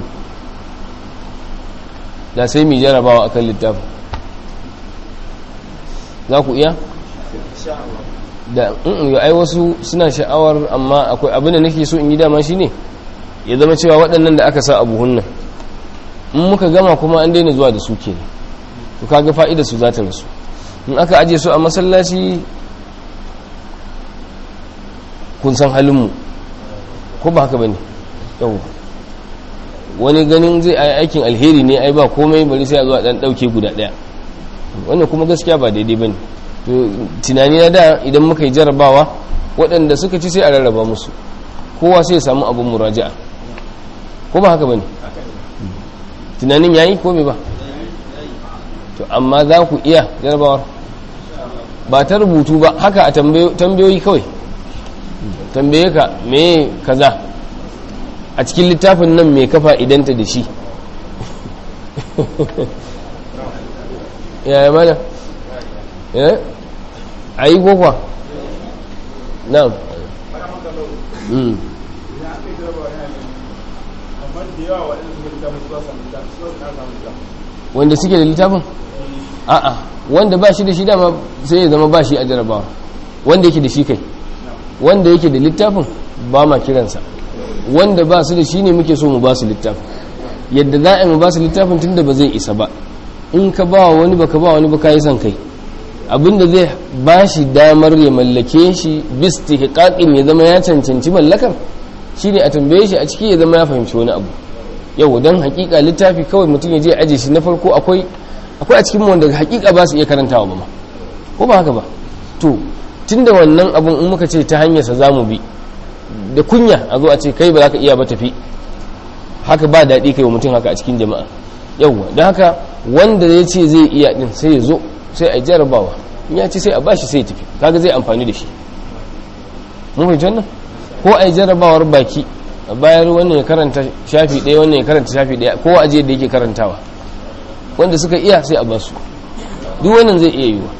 da sai mai jarabawa akan littafin za ku iya? da yi ai wasu suna sha'awar amma akwai abin da nake so in yi dama shi ne ya zama cewa waɗannan da aka sa abu hunnan in muka gama kuma an daina zuwa da su ke ne to kaga fa'ida su za ta rasu in aka aje su a masallaci kun san halinmu ko ba haka ba ne yau wani ganin zai ai aikin alheri ne ai ba komai bari sai a zuwa dan dauke guda daya wannan kuma gaskiya ba daidai bane to tunani na da idan muka yi jarabawa waɗanda suka ci sai a rarraba musu kowa sai ya samu abun muraja'a ko ba haka bane tunanin yayi ko bai ba to amma za ku iya jarabawar ba ta rubutu ba haka a tambayoyi kawai tambaye ka me kaza a cikin littafin nan mai kafa idanta da shi yaya mana eh a yi kokwa na wanda suke da littafin a'a wanda ba shi da shi dama sai ya zama ba shi a jarabawa wanda yake da shi kai wanda yake da littafin ba ma kiransa wanda ba su da shi ne muke so mu ba su littafin yadda za a yi mu ba su littafin tun da ba zai isa ba in ka ba wani ba ka ba wani ba ka yi son kai abinda zai ba shi damar ya mallake shi bis tihqaqin ya zama ya cancanci mallakar shine a tambaye shi a ciki ya zama ya fahimci wani abu yau dan hakika littafi kawai mutum ya je aje shi na farko akwai akwai a cikin wanda hakika ba su iya karantawa ba ma ko ba haka ba to tunda wannan abun in muka ce ta hanyar sa zamu bi da kunya a zo a ce kai ba za ka iya ba tafi haka ba daɗi kai wa mutum haka a cikin jama'a yauwa don haka wanda ya ce zai iya din sai ya zo sai a jarabawa in ya ce sai a bashi sai ya tafi kaga zai amfani da shi mun fahimci wannan ko a jarabawar baki a bayar wannan ya karanta shafi ɗaya wannan ya karanta shafi ɗaya ko a da yake karantawa wanda suka iya sai a basu duk wannan zai iya yiwa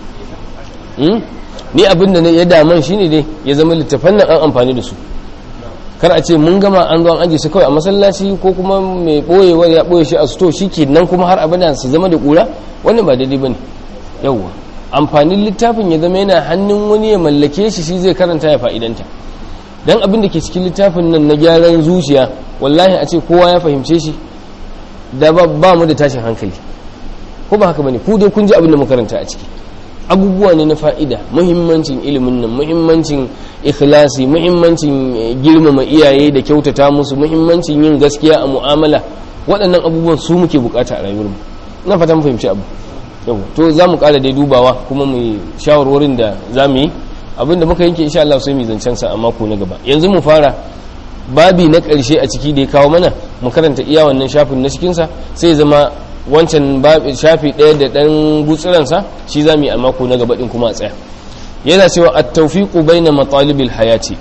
ni abin da ya daman shine dai ya zama littafan nan an amfani da su kar a ce mun gama an zo an aje su kawai a masallaci ko kuma mai boyewa ya boye shi a sto shi nan kuma har abada su zama da kura wannan ba daidai bane yawwa amfanin littafin ya zama yana hannun wani ya mallake shi shi zai karanta ya fa'idanta dan abin da ke cikin littafin nan na gyaran zuciya wallahi a ce kowa ya fahimce shi da ba mu da tashin hankali ko ba haka bane ku dai kun ji abin da mu karanta a ciki abubuwa ne na fa'ida muhimmancin ilimin nan muhimmancin ikhlasi muhimmancin girmama iyaye da kyautata musu muhimmancin yin gaskiya a mu'amala waɗannan abubuwan su muke bukata a rayuwarmu na fata mu fahimci abu yau to za mu ƙara dai dubawa kuma mu shawarwarin da za mu yi abinda muka yanke insha Allah sai mu zancen sa a mako na gaba yanzu mu fara babi na ƙarshe a ciki da ya kawo mana mu karanta iya wannan shafin na cikinsa sai zama wancan shafi ɗaya da ɗan gutsiransa shi za mu yi a mako na gaba ɗin kuma a tsaya yana cewa a taufiƙu bai na matsalibin hayati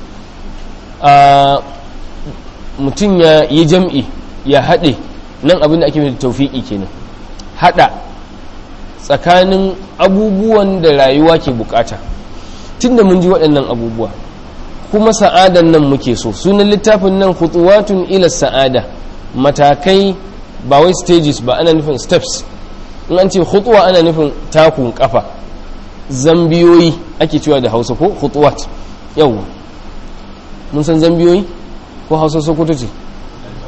a mutum ya yi jam'i ya haɗe nan abin da ake mai taufiƙi kenan haɗa tsakanin abubuwan da rayuwa ke bukata tun da mun ji waɗannan abubuwa kuma sa'adan nan muke so sunan littafin nan khutuwatun ila sa'ada matakai ba wai stages ba ana nufin steps in an ce khutuwa ana nufin takun kafa zambiyoyi ake cewa da hausa ko khutuwat yau mun san zambiyoyi ko hausa sokoto ce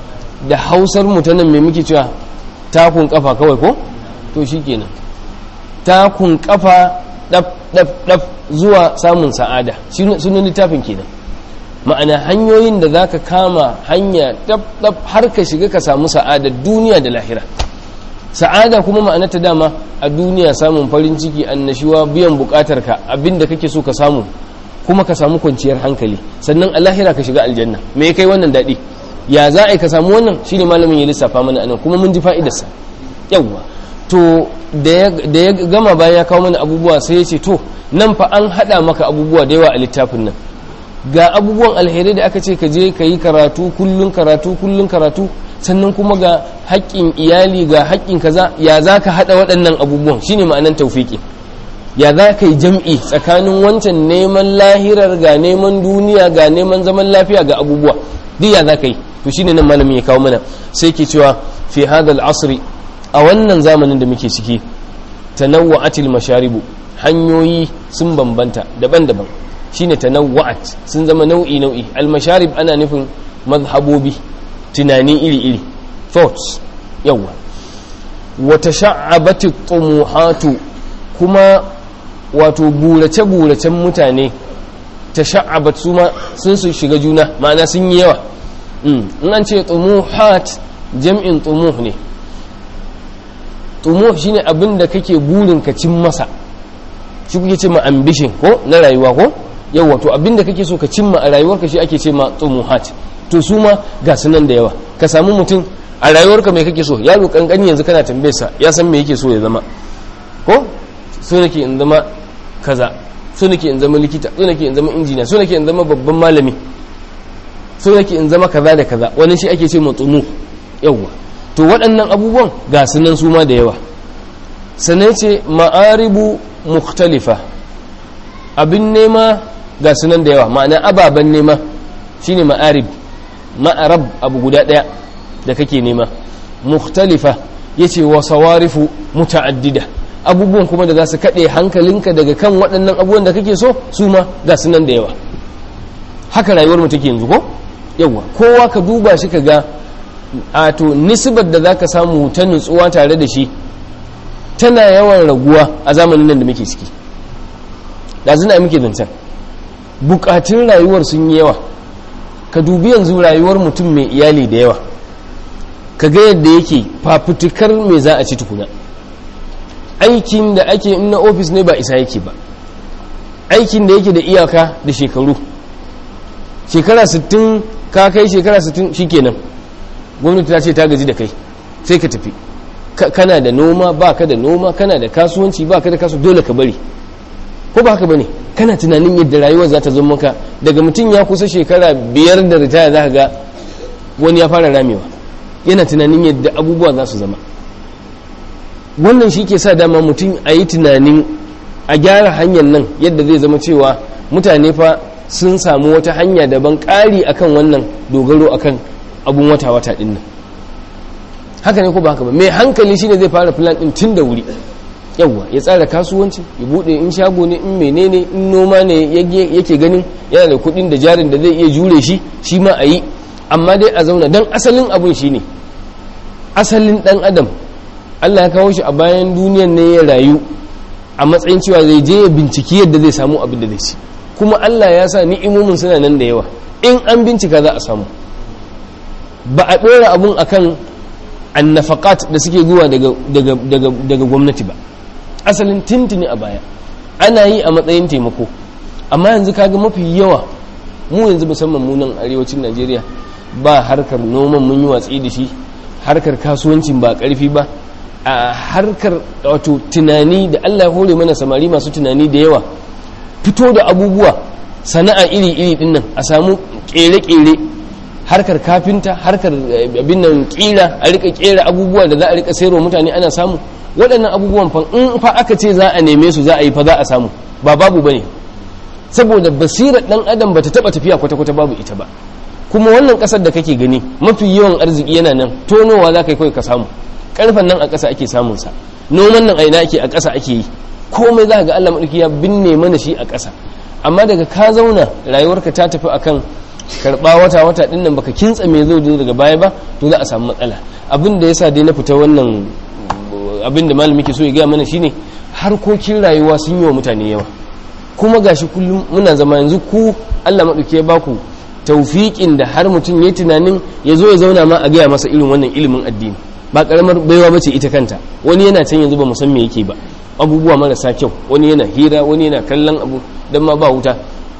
da hausar mu ta nan mai muke cewa takun kafa kawai ko to shikenan takun kafa daf daf daf zuwa samun sa'ada sunan littafin kenan ma'ana hanyoyin da zaka kama hanya daf daf har ka shiga ka samu sa'ada duniya da lahira sa'ada kuma ma'ana ta dama a duniya samun farin ciki annashuwa biyan bukatar ka abinda kake so ka samu kuma ka samu kwanciyar hankali sannan a lahira ka shiga aljanna me kai wannan daɗi ya za a yi ka samu wannan shine malamin ya lissafa mana anan kuma mun ji fa'idarsa yawwa to da ya gama bayan ya kawo mana abubuwa sai ya ce to nan fa an haɗa maka abubuwa da yawa a littafin nan ga abubuwan alheri da aka ce ka je ka yi karatu kullun karatu kullun karatu sannan kuma ga haƙƙin iyali ga haƙƙin kaza ya za ka haɗa waɗannan abubuwan shine ma'anan taufiki ya za ka yi jam'i tsakanin wancan neman lahirar ga neman duniya ga neman zaman lafiya ga abubuwa duk ya za ka yi to shine nan malamin ya kawo mana sai ke cewa fi hadal asri a wannan zamanin da muke ciki tanawwa'atil masharibu hanyoyi sun bambanta daban-daban shine tanawwa'at sun zama nau'i nau'i al masharib ana nufin mazhabobi tunani iri-iri thoughts yawa wa tasha'abati tumuhatu kuma wato burace-buracen mutane tasha'abat su ma sun su shiga juna ma'ana sun yi yawa in an ce tumuhat jam'in tumuh ne tumuh shine abin da kake burin ka cin masa shi kuke ce ma ambition ko na rayuwa ko yawa to abin da kake so ka cimma a rayuwarka shi ake ce ma tumuhat to su ma ga sunan da yawa ka samu mutum a rayuwarka mai kake so yaro kankani yanzu kana tambayarsa ya san me yake so ya zama ko so nake in zama kaza so nake in zama likita so nake in zama injiniya so nake in zama babban malami so nake in zama kaza da kaza wani shi ake ce matsumu yawa to waɗannan abubuwan ga sunan su ma da yawa sannan ce ma'aribu mukhtalifa abin nema ga sunan da yawa ma'ana ababen nema shine ma'arib ma'arab abu guda ɗaya da kake nema mukhtalifa yace wa sawarifu muta'addida abubuwan kuma da za su kaɗe hankalinka daga kan waɗannan abubuwan da kake so su ma ga su nan da yawa haka rayuwar mu take yanzu ko yawa kowa ka duba shi ka ga a to nisbar da zaka samu ta nutsuwa tare da shi tana yawan raguwa a zamanin nan da muke ciki da zina muke zancen bukatun rayuwar sun yi yawa ka dubi yanzu rayuwar mutum mai iyali da yawa ka ga yadda yake fafutukar me za a ci tukuna aikin da ake in na ofis ne ba isa yake ba aikin da yake da iyaka da shekaru shekara 60 ka kai shekara 60 shikenan gwamnati ta ce ta gaji da kai sai ka tafi kana da noma ba ka da noma kana da kasuwanci ba ka da kasu dole ka bari ko ba haka bane kana tunanin yadda rayuwar za ta zo maka daga mutum ya kusa shekara biyar da ritaya za ka ga wani ya fara ramewa yana tunanin yadda abubuwa za su zama wannan shi ke sa dama mutum a yi tunanin a gyara hanyar nan yadda zai zama cewa mutane fa sun samu wata hanya daban ƙari akan wannan dogaro akan abun wata-wata ɗin nan haka ne ko ba haka ba mai hankali shine zai fara plan ɗin tun da wuri yawwa ya tsara kasuwanci ya bude in shago ne in menene in noma ne yake ganin yana da kuɗin da jarin da zai iya jure shi shi ma a yi amma dai a zauna don asalin abun shi ne asalin ɗan adam allah ya kawo shi a bayan duniyan ne ya rayu a matsayin cewa zai je ya binciki yadda zai samu abin da zai ci kuma allah ya sa ni'imomin suna nan da yawa in an bincika za a samu ba a ɗora abun akan annafakat da suke zuwa daga gwamnati ba asalin tintini a baya ana yi a matsayin taimako amma yanzu kaga mafi yawa mu yanzu musamman munan arewacin najeriya ba harkar noman mun yi watsi da shi harkar kasuwancin ba karfi ba a harkar wato tunani da allah hore mana samari masu tunani da yawa fito da abubuwa sana'a iri-iri dinnan a samu kere-kere harkar kafinta harkar abin nan kila a rika kera abubuwa da za a rika sayarwa mutane ana samu waɗannan abubuwan fa in fa aka ce za a neme su za a yi fa za a samu ba babu bane saboda basirar dan adam bata taba tafiya kwata-kwata babu ita ba kuma wannan ƙasar da kake gani mafi yawan arziki yana nan tonowa za ka yi kawai ka samu karfan nan a ƙasa ake samun sa noman nan a ina ake a ƙasa ake yi komai za ga Allah madauki ya binne mana shi a ƙasa amma daga ka zauna rayuwarka ta tafi akan karba wata wata din nan baka kintsa me zai zo daga baya ba to za a samu matsala abin da yasa dai na fita wannan abin da malami ke so ya gaya mana shine harkokin rayuwa sun yi wa mutane yawa kuma gashi kullum muna zama yanzu ku Allah maɗauke ya baku taufiƙin da har mutum ya tunanin ya zo ya zauna ma a gaya masa irin wannan ilimin addini ba karamar baiwa bace ita kanta wani yana can yanzu ba mu san me yake ba abubuwa marasa kyau wani yana hira wani yana kallon abu dan ma ba wuta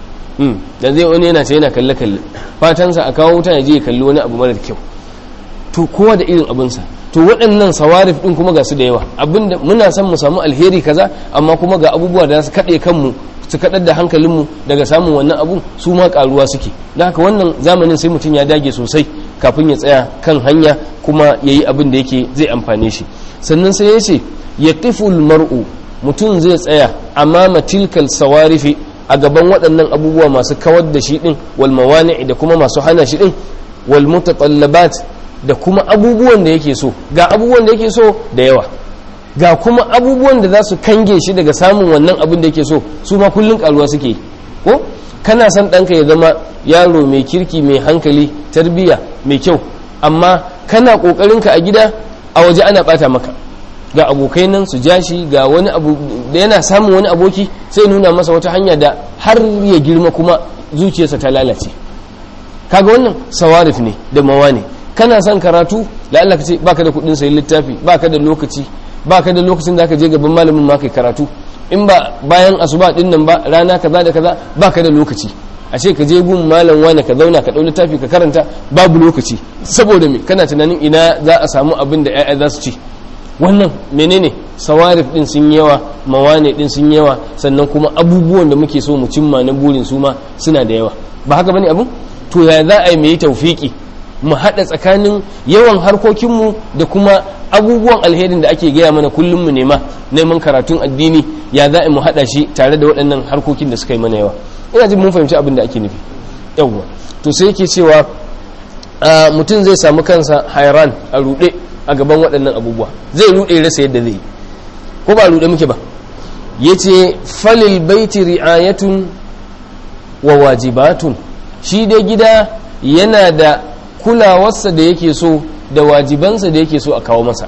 da zai wani yana ce yana kalle kalle fatansa a kawo wuta ya je ya kalli wani abu marar kyau to kowa da irin abinsa to waɗannan sawarif ɗin kuma ga su da yawa abinda muna son mu samu alheri kaza amma kuma ga abubuwa da su kaɗe kanmu su kaɗar da hankalinmu daga samun wannan abu su ma ƙaruwa suke da haka wannan zamanin sai mutum ya dage sosai kafin ya tsaya kan hanya kuma ya yi abin da yake zai amfane shi sannan sai ya ce ya mar'u mutum zai tsaya amma tilkal sawarifi a gaban waɗannan abubuwa masu kawar da shi ɗin wal mawani da kuma masu hana shi ɗin wal mutatallabat da kuma abubuwan da yake so ga abubuwan da yake so da yawa ga kuma abubuwan da za su kange shi daga samun wannan abin da yake so su ma kullum karuwa suke ko kana son ɗanka ya zama yaro mai kirki mai hankali tarbiyya mai kyau amma kana ƙoƙarinka a gida a waje ana ɓata maka ga abokai nan su ja shi ga wani abu da yana samun wani aboki sai nuna masa wata hanya da har ya girma kuma zuciyarsa ta lalace kaga wannan sawarif ne da mawa ne kana son karatu da Allah ka ce baka da kudin sayi littafi baka da lokaci baka da lokacin da ka je gaban malamin ma kai karatu in ba bayan asuba din nan ba rana kaza da kaza baka da lokaci a ce ka je gun malam wani ka zauna ka dau littafi ka karanta babu lokaci saboda me kana tunanin ina za a samu abin da ƴaƴa za su ci wannan menene sawarif din sun yawa mawane din sun yawa sannan kuma abubuwan da muke so mu cimma na burin su ma suna da yawa ba haka bane abun to ya za a yi mai tawfiki mu haɗa tsakanin yawan harkokinmu da kuma abubuwan alherin da ake gaya mana kullum mu nema neman karatun addini ya za mu haɗa shi tare da waɗannan harkokin da suka yi mana yawa ina jin mun fahimci abin da ake nufi yawwa to sai yake cewa mutum zai samu kansa hairan a ruɗe a gaban waɗannan abubuwa zai ruɗe rasa yadda zai ko ba ruɗe muke ba yace falil baiti ri'ayatun wa wajibatun shi dai gida yana da kulawarsa da yake so da wajibansa da yake so a kawo masa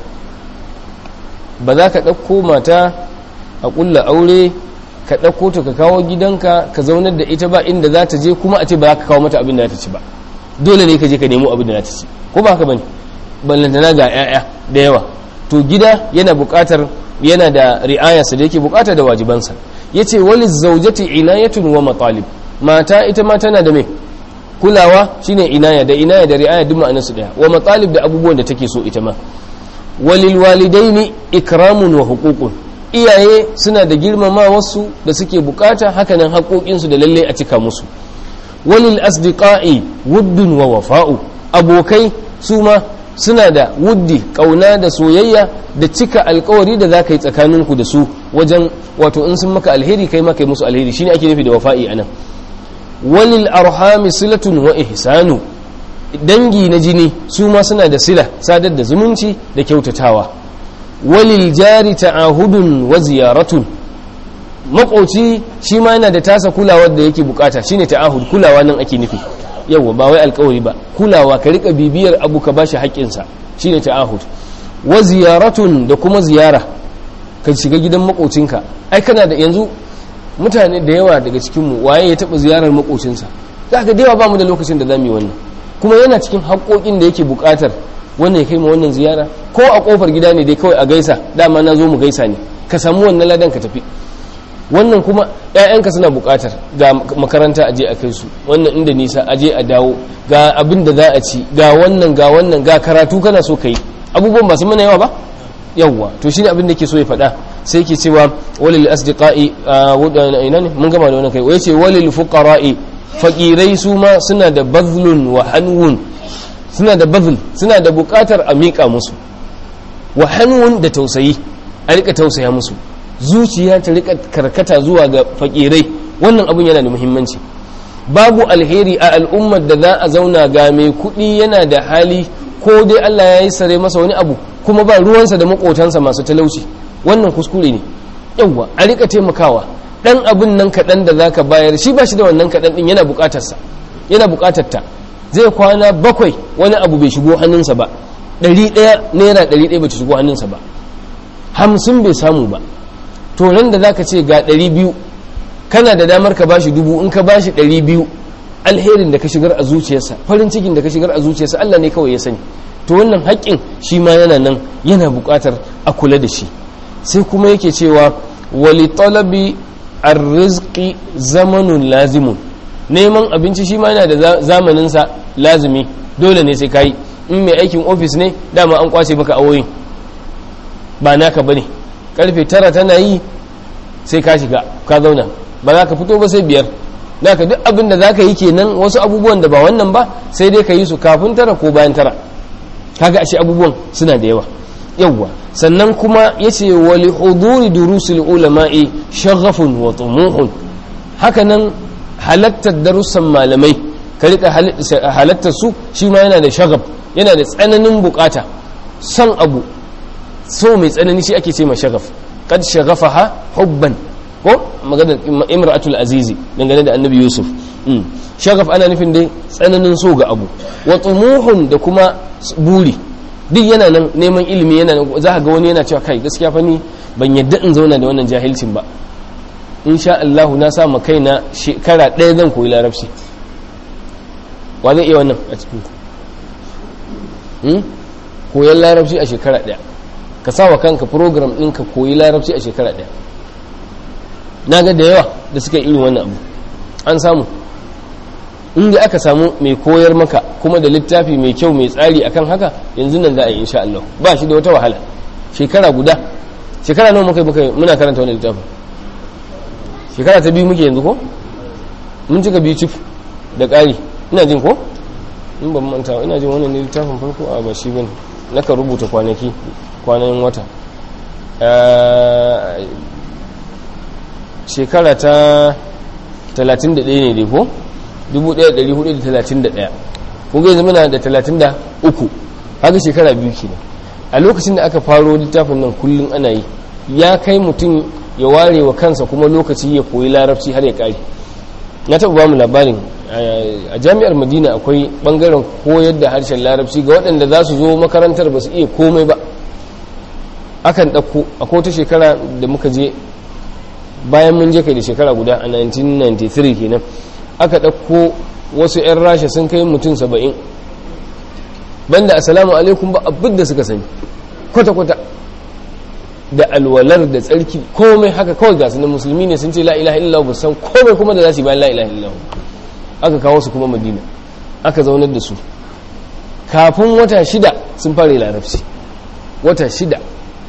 ba za ka ɗauko mata a ƙulla aure ka ɗauko ta ka kawo gidanka ka zaunar da ita ba inda za ta je kuma a ce ba za ka kawo mata abin da za ta ci ba dole ne ka je ka nemo abin da za ta ci ko ba haka bane ballantana ga 'ya'ya da yawa to gida yana buƙatar yana da ri'ayarsa da yake buƙata da wajibansa yace waliz zawjati inayatun wa matalib mata ita ma tana da me kulawa shine inaya da inaya da ri'aya duk ma'anar su daya wa matalib da abubuwan da take so ita ma walil walidaini ikramun wa huququn iyaye suna da girmama wasu da suke bukata hakanan haƙoƙin su da lalle a cika musu walil asdiqai wuddun wa wafa'u abokai su ma suna da wuddi kauna da soyayya da cika alkawari da za ka yi tsakaninku da su wajen wato in sun maka alheri kai maka yi musu alheri shine ake nufi da wafa'i anan walil arhami silatun wa ihsanu dangi na jini su ma suna da sila sadar da zumunci da kyautatawa walil jari ta'ahudun wa ziyaratun makoci shi ma yana da tasa kulawar da yake bukata shine ta'ahud kulawa nan ake nufi yawa ba wai alkawari ba kulawa ka rika bibiyar abu ka bashi haƙƙinsa shine ta'ahud wa ziyaratun da kuma ziyara ka shiga gidan makocinka ai kana da yanzu mutane da yawa daga cikinmu waye ya taɓa ziyarar makocinsa za ka da yawa ba mu da lokacin da za mu yi wannan kuma yana cikin haƙoƙin da yake buƙatar wannan ya kai ma wannan ziyara ko a ƙofar gida ne dai kawai a gaisa dama na zo mu gaisa ne ka samu wannan ladan ka tafi wannan kuma ‘ya'yanka suna buƙatar ga makaranta aje a kai su wannan inda nisa aje a dawo ga abin da za a ci ga wannan ga wannan ga karatu kana so ka yi abubuwan ba su mana yawa ba yawwa to shine abin da ke so ya faɗa sai ke cewa walil asdiqai ina ne mun gama da wannan kai wai ce walil fuqara'i faqirai su ma suna da bazlun wa hanwun suna da bazl suna da buƙatar a miƙa musu wa hanwun da tausayi a rika tausaya musu zuciya ta rika karkata zuwa ga fakirai wannan abun yana da muhimmanci babu alheri a al'ummar da za a zauna ga mai kuɗi yana da hali ko dai Allah ya yi sare masa wani abu kuma ba ruwansa da makotansa masu talauci wannan kuskure ne yawwa a rika taimakawa dan abin nan kaɗan da zaka bayar shi ba shi da wannan kaɗan ɗin yana buƙatarsa yana buƙatar ta zai kwana bakwai wani abu bai shigo hannunsa ba ɗari ɗaya naira ɗari ɗaya bai shigo hannunsa ba hamsin bai samu ba to nan da zaka ce ga ɗari biyu kana da damar ka bashi dubu in ka bashi ɗari biyu alherin da ka shigar a zuciyarsa farin cikin da ka shigar a zuciyarsa Allah ne kawai ya sani to wannan haƙƙin shi ma yana nan yana buƙatar a kula da shi sai kuma yake cewa wali talabi arziki zamanun lazimun neman abinci shi ma yana da zamaninsa lazimi dole ne sai kayi in mai aikin ofis ne dama an kwace maka awoyin ba naka bane karfe tara tana yi sai ka shiga ka zauna ba za ka fito ba sai biyar naka duk abin da za ka yi kenan wasu abubuwan da ba wannan ba sai dai ka yi su kafin tara ko bayan tara kaga ashe abubuwan suna da yawa yawwa sannan kuma yace wali huduri durusul ulama'i shaghafun wa tumuhun hakanan halattar darussan malamai ka rika halattar su shi ma yana da shagab yana da tsananin bukata son abu so mai tsanani shi ake ce ma shagaf kad shagafaha hubban ko magana imra'atul azizi dangane da annabi yusuf shagaf ana nufin dai tsananin so ga abu wa tumuhun da kuma buri duk yana nan neman ilimi yana nan za ga wani yana cewa kai gaskiya fa ni ban yadda in zauna da wannan jahilcin ba insha Allah na sa ma kaina shekara ɗaya zan koyi larabci wa zai iya wannan a cikin ku koyan larabci a shekara ɗaya ka sa wa kanka program ɗin ka koyi larabci a shekara ɗaya na ga da yawa da suka irin wannan abu an samu inda aka samu mai koyar maka kuma da littafi mai kyau mai tsari akan haka yanzu nan za a yi insha Allah ba shi da wata wahala shekara guda shekara nawa muka muka muna karanta wannan littafin shekara ta biyu muke yanzu ko mun cika biyu cif da ƙari ina jin ko in ban manta ina jin wannan littafin farko a ba shi bane naka rubuta kwanaki kwanan wata shekara ta 31 ne dai ko 1431 kuma yanzu muna da 33 haka shekara biyu kenan a lokacin da aka faro littafin nan kullum ana yi ya kai mutum ya ware wa kansa kuma lokaci ya koyi larabci har ya kare na taɓa bamu labarin a jami'ar madina akwai ɓangaren koyar da harshen larabci ga waɗanda za su zo makarantar ba su iya komai ba akan ɗauko akwai wata shekara da muka je bayan mun je kai da shekara guda a 1993 kenan aka ɗauko wasu 'yan rasha sun kai mutum saba'in banda assalamu alaikum ba abin da suka sani kwata-kwata da alwalar da tsarki komai haka kawai gasu na musulmi ne sun ce la'ilaha illahu ba san komai kuma da za su yi bayan la'ilaha illahu aka kawo su kuma madina aka zaunar da su kafin wata shida sun fara larabci wata shida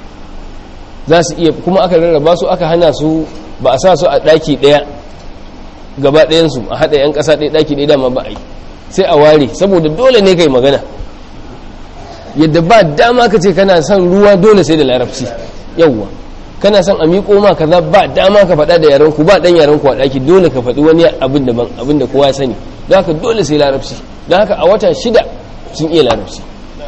za su iya kuma aka rarraba su aka hana su ba a sa su a ɗaki ɗaya gaba ɗayansu a haɗa 'yan ƙasa ɗaya ɗaki ɗaya dama ba a yi sai a ware saboda dole ne kai magana yadda ba dama ka ce kana son ruwa dole sai da larabci yawwa kana son a miƙo ma kaza ba dama ka faɗa da yaranku ba ɗan yaranku a ɗaki dole ka faɗi wani abin da ban abin da kowa ya sani don haka dole sai larabci don haka a wata shida sun iya larabci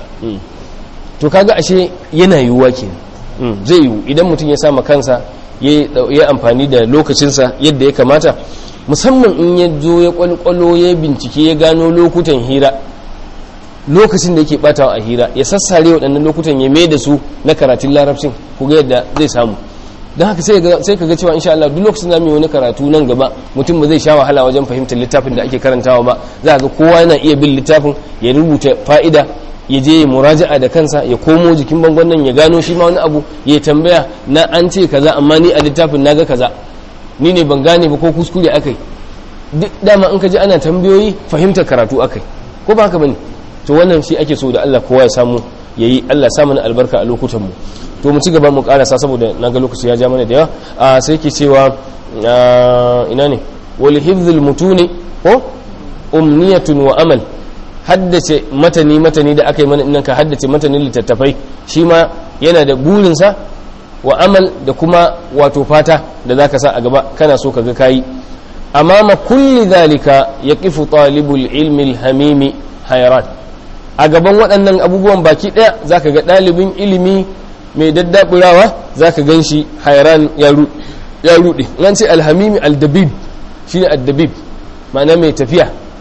to kaga ashe yana yiwuwa kenan zai yiwu idan mutum ya sama kansa ya amfani da lokacinsa yadda ya kamata musamman in ya zo ya kwalkwalo ya bincike ya gano lokutan hira lokacin da yake batawa a hira ya sassare waɗannan lokutan ya mai da su na karatun larabcin ku ga yadda zai samu don haka sai ka ga cewa insha Allah duk lokacin zamu yi wani karatu nan gaba mutum ba zai sha wahala wajen fahimtar littafin da ake karantawa ba za ga kowa yana iya bin littafin ya rubuta fa'ida ya je muraja'a da kansa ya komo jikin bangon nan ya gano shi ma wani abu ya tambaya na an ce kaza amma ni a littafin naga kaza ni ne ban gane ba ko kuskure akai duk dama in ka ji ana tambayoyi fahimtar karatu akai ko ba haka bane to wannan shi ake so da Allah kowa ya samu yayi Allah sa mana albarka a lokutan mu to mu ci gaba mu karasa saboda naga lokaci ya ja mana da yawa a sai ke cewa ina ne wal hifzul mutuni ko umniyatun wa amal haddace matani matani da aka yi mana innan ka haddace matanin littattafai shi ma yana da burinsa wa amal da kuma wato fata da zaka sa a gaba kana so ka ga kayi amama kulli zalika yaqifu talibul ilmi alhamimi hayran a gaban waɗannan abubuwan baki ɗaya zaka ga ɗalibin ilimi mai daddaburawa zaka gan shi hayran ya ruɗe nan ce alhamimi aldabib shine addabib ma'ana mai tafiya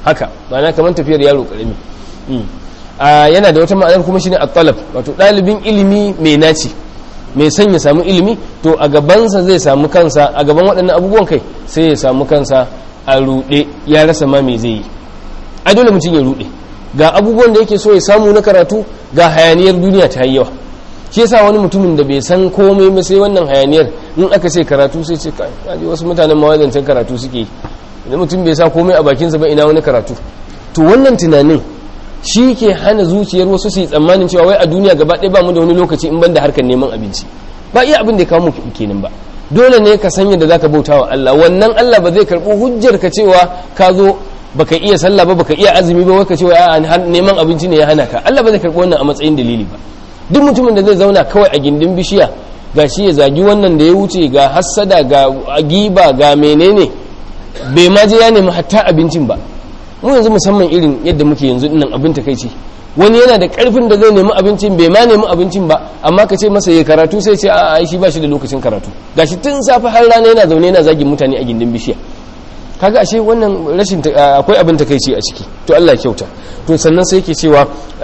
haka ma'ana kamar tafiyar yaro karami yana da wata ma'anar kuma shine at-talab wato dalibin ilimi mai naci mai son ya samu ilimi to a gabansa zai samu kansa a gaban waɗannan abubuwan kai sai ya samu kansa a ruɗe ya rasa ma me zai yi a dole mutum ya ruɗe ga abubuwan da yake so ya samu na karatu ga hayaniyar duniya ta yi yawa shi yasa wani mutumin da bai san komai ba sai wannan hayaniyar in aka ce karatu sai ce kai wasu mutanen mawazancin karatu suke idan mutum bai sa komai a bakinsa ba ina wani karatu to wannan tunanin shi ke hana zuciyar wasu su yi tsammanin cewa wai a duniya gaba ɗaya ba mu da wani lokaci in ban da harkar neman abinci ba iya abin da ya kawo mu kenan ba dole ne ka sanya da zaka bauta wa Allah wannan Allah ba zai karɓi hujjar ka cewa ka zo baka iya sallah ba baka iya azumi ba waka cewa a neman abinci ne ya hana ka Allah ba zai karɓi wannan a matsayin dalili ba duk mutumin da zai zauna kawai a gindin bishiya ga shi ya zagi wannan da ya wuce ga hassada ga giba ga menene bai ma je ya nemi hatta abincin ba mu yanzu musamman irin yadda muke yanzu dinnan abin takeici wani yana da karfin da zai nemi abincin bai ma nemi abincin ba amma ka ce masa ya karatu sai ce a'a shi ba shi da lokacin karatu gashi tun safe har rana yana zaune yana zagin mutane a gindin bishiya kaga ashe wannan rashin akwai abin takeici a ciki to Allah ya kyauta to sannan sai yake cewa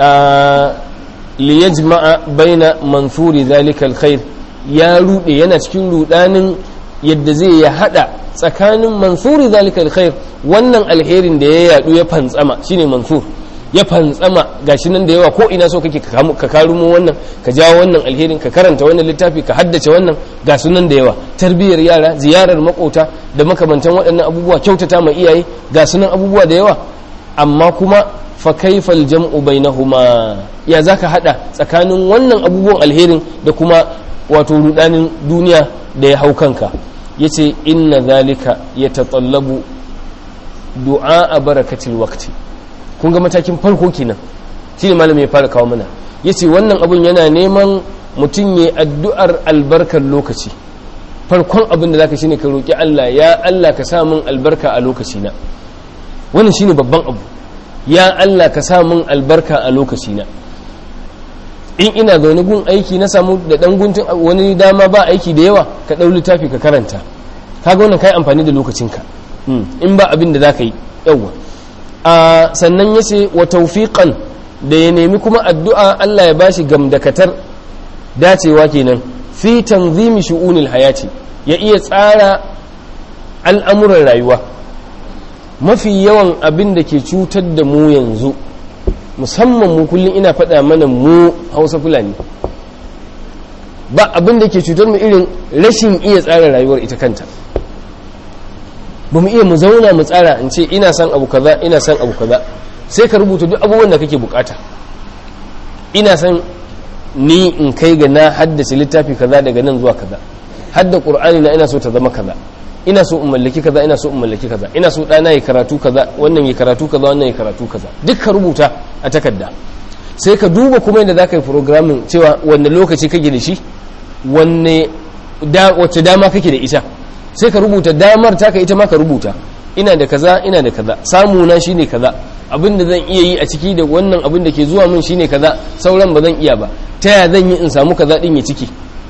li yajma'a baina manthuri zalika alkhair ya rude yana cikin rudanin yadda zai ya hada tsakanin mansuri zalika alkhair wannan alherin da ya yadu ya fantsama shine mansur ya fantsama gashi nan da yawa ko ina so kake ka karumo wannan ka jawo wannan alherin ka karanta wannan littafi ka haddace wannan ga sunan da yawa tarbiyyar yara ziyarar makota da makamantan waɗannan abubuwa kyautata ma iyaye ga sunan abubuwa da yawa amma kuma fa kaifal jam'u bainahuma ya zaka hada tsakanin wannan abubuwan alherin da kuma wato rudanin duniya da ya hau kanka yace inna zalika yatatallabu du'a a barakatil waqti kun ga matakin farko kenan shi ne malami ya fara kawo mana yace wannan abun yana neman mutum ya addu'ar albarkar lokaci farkon abin da zaka shine ka roki Allah ya Allah ka sa min albarka a lokaci na wannan shine babban abu ya Allah ka sa min albarka a lokaci na in ina zaune gun aiki na samu da dan guntun wani dama ba aiki da yawa ka dau littafi ka karanta kaga wannan kai amfani da lokacinka in ba abin da zaka yi yawa a sannan yace wa tawfiqan da ya nemi kuma addu'a Allah ya bashi gamdakatar dacewa kenan fi tanzimi shu'unil hayati ya iya tsara al'amuran rayuwa mafi yawan abin da ke cutar da mu yanzu musamman mu kullum ina faɗa mana mu hausa fulani ba abin da ke cutar mu irin rashin iya tsara rayuwar ita kanta ba mu iya mu zauna mu tsara in ce ina son abu kaza ina son abu kaza sai ka rubuta duk abubuwan da kake bukata ina son ni in kai ga na haddace littafi kaza daga nan zuwa kaza hadda qur'ani na ina so ta zama kaza ina so in mallaki kaza ina so in mallaki kaza ina so ɗana ya karatu kaza wannan ya karatu kaza wannan ya karatu kaza duk ka rubuta a takarda sai ka duba kuma yadda za ka yi programming cewa wanne lokaci kake da shi wanne wacce dama kake da ita sai ka rubuta damar taka ita ma ka rubuta ina da kaza ina da kaza samu na shine kaza abin da zan iya yi a ciki da wannan abin da ke zuwa min shine kaza sauran ba zan iya ba ta ya zan yi in samu kaza din ya ciki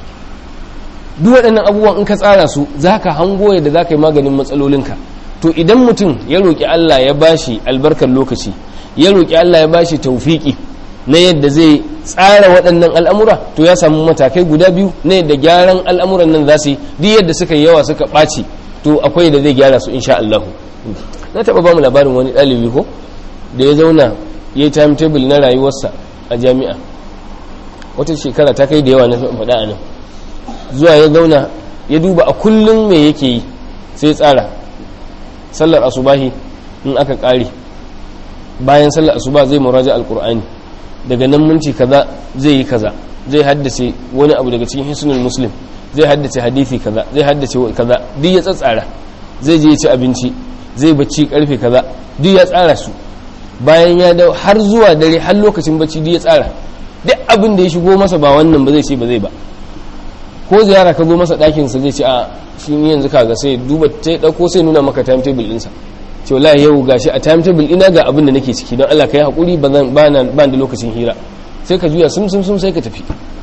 duk waɗannan abubuwan in ka tsara su za ka hango yadda za ka yi maganin matsalolinka to idan mutum ya roƙi Allah ya bashi albarkar lokaci ya roƙi Allah ya bashi taufiki na yadda zai tsara waɗannan al'amura to ya samu matakai guda biyu na yadda gyaran al'amuran nan za su yi duk yadda suka yi yawa suka ɓaci to akwai da zai gyara su insha Allah na taɓa ba mu labarin wani ɗalibi ko da ya zauna ya yi timetable na rayuwarsa a jami'a wata shekara ta kai da yawa na faɗa a nan zuwa ya zauna ya duba a kullum me yake yi sai tsara sallar asubahi in aka ƙare bayan sallar asuba zai muraja alkur'ani daga nan minti kaza zai yi kaza zai haddace wani abu daga cikin hisnul muslim zai haddace hadisi kaza zai haddace kaza duk ya tsatsara zai je ya ci abinci zai bacci karfe kaza duk ya tsara su bayan ya dawo har zuwa dare har lokacin bacci duk ya tsara duk abin da ya shigo masa ba wannan ba zai ce ba zai ba ko ziyara ka zo masa ɗakin sa zai ce a shi ne yanzu kaga sai duba sai dauko sai nuna maka timetable ɗinsa ce wallahi yau gashi a timetable ina ga abin da nake ciki don Allah ka yi hakuri ba zan ba da lokacin hira sai ka juya sum sum sum sai ka tafi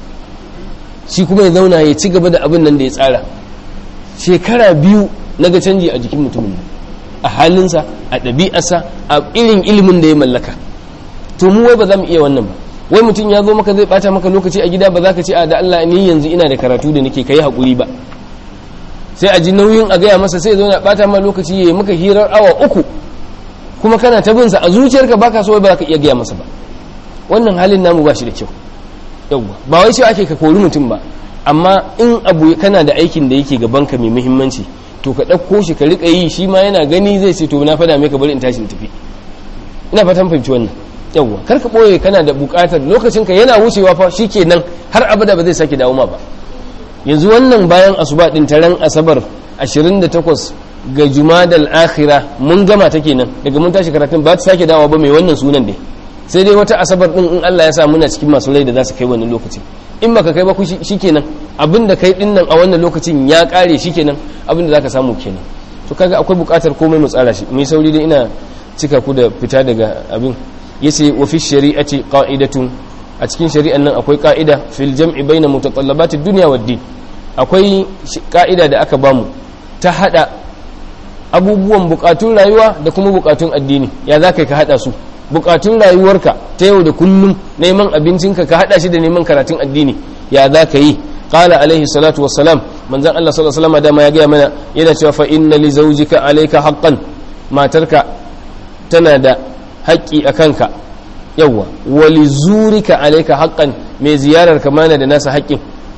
shi kuma ya zauna ya ci gaba da abin nan da ya tsara shekara biyu na ga canji a jikin mutumin nan a halinsa a ɗabi'arsa a irin ilimin da ya mallaka to mu wai ba za mu iya wannan ba wai mutum ya zo maka zai bata maka lokaci a gida ba za ka ce a da Allah ni yanzu ina da karatu da nake kai haƙuri ba sai a ji nauyin a gaya masa sai zo na bata ma lokaci ya yi maka hirar awa uku kuma kana ta binsa a zuciyarka baka so ba za ka iya gaya masa ba wannan halin namu ba shi da kyau yawwa ba wai cewa ake ka kori mutum ba amma in abu kana da aikin da yake gabanka mai muhimmanci to ka ɗauko shi ka riƙa yi shi ma yana gani zai ce to na fada mai ka bari in tashi in tafi ina fatan fahimci wannan yawwa kar ka ɓoye kana da buƙatar lokacin ka yana wucewa fa shikenan har abada ba zai sake dawo ma ba yanzu wannan bayan asuba din taron asabar 28 ga jumadal akhira mun gama ta kenan daga mun tashi karatun ba ta sake dawo ba mai wannan sunan dai sai dai wata asabar din in Allah ya sa muna cikin masu rai da za su kai wannan lokaci in baka kai ba ku shikenan abinda kai din nan a wannan lokacin ya kare shikenan abinda zaka samu kenan to kaga akwai bukatar komai mu tsara shi mai sauri dai ina cika ku da fita daga abin yace wa fi shari'ati qa'idatun a cikin shari'an nan akwai ka'ida fil jam'i baina mutatallabati dunya wad din akwai ka'ida da aka bamu ta hada abubuwan bukatun rayuwa da kuma bukatun addini ya za ka hada su bukatun rayuwarka ta yau da kullum neman abincinka ka hada shi da neman karatun addini ya za ka yi qala alaihi salatu wassalam manzon Allah sallallahu alaihi wasallam dama ya gaya mana yana cewa fa inna li zawjika alayka haqqan matarka tana da haƙƙi a kanka yawwa wa li zurika alayka haqqan mai ziyarar ka mana da nasa haƙƙin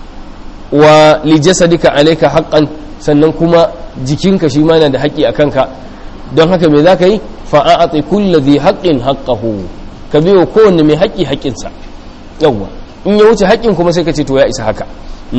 wa li jasadika alayka haqqan sannan kuma jikinka shi ma na da haƙƙi a kanka don haka me za ka yi fa'a'ati kulla zai haƙƙin haƙƙahu ka biyo kowanne mai haƙƙi haƙƙinsa yawwa in ya wuce haƙƙin kuma sai ka ce to ya isa haka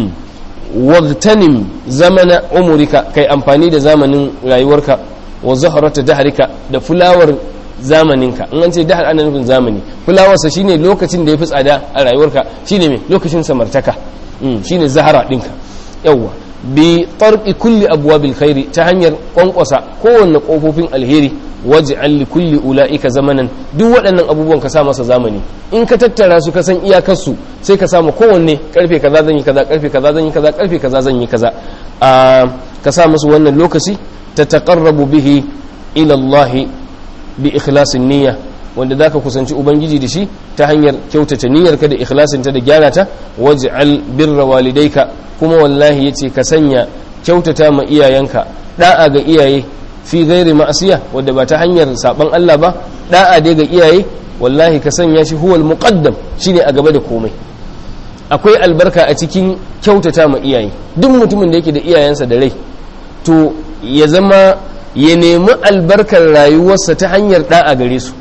wagtanim zamana umurika kai amfani da zamanin rayuwarka wa zaharata daharika da fulawar zamaninka in an ce dahar ana nufin zamani fulawarsa shine lokacin da ya fi tsada a rayuwarka shine mai lokacin samartaka shine zahara ɗinka yawwa bi tarqi kulli abwabil khairi ta hanyar kwankwasa kowanne kofofin alheri waj'al li kulli ulaika zamanan duk waɗannan abubuwan ka sa masa zamani in ka tattara su ka san iyakar su sai ka samu kowanne karfe kaza zan yi kaza karfe kaza zan yi kaza karfe kaza zan yi kaza a ka sa musu wannan lokaci ta taqarrabu bihi ila Allah bi ikhlasin niyya wanda zaka kusanci ubangiji da shi ta hanyar kyautata niyyarka da ikhlasinta da gyara ta waj'al birra walidayka kuma wallahi yace ka sanya kyautata ma iyayenka da'a ga iyaye fi gairi ma'asiya wadda ba ta hanyar saban Allah ba da'a dai ga iyaye wallahi ka sanya shi huwal muqaddam shine a gaba da komai akwai albarka a cikin kyautata ma iyaye duk mutumin da yake da iyayensa da rai to ya zama ya nemi albarkar rayuwarsa ta hanyar da'a gare su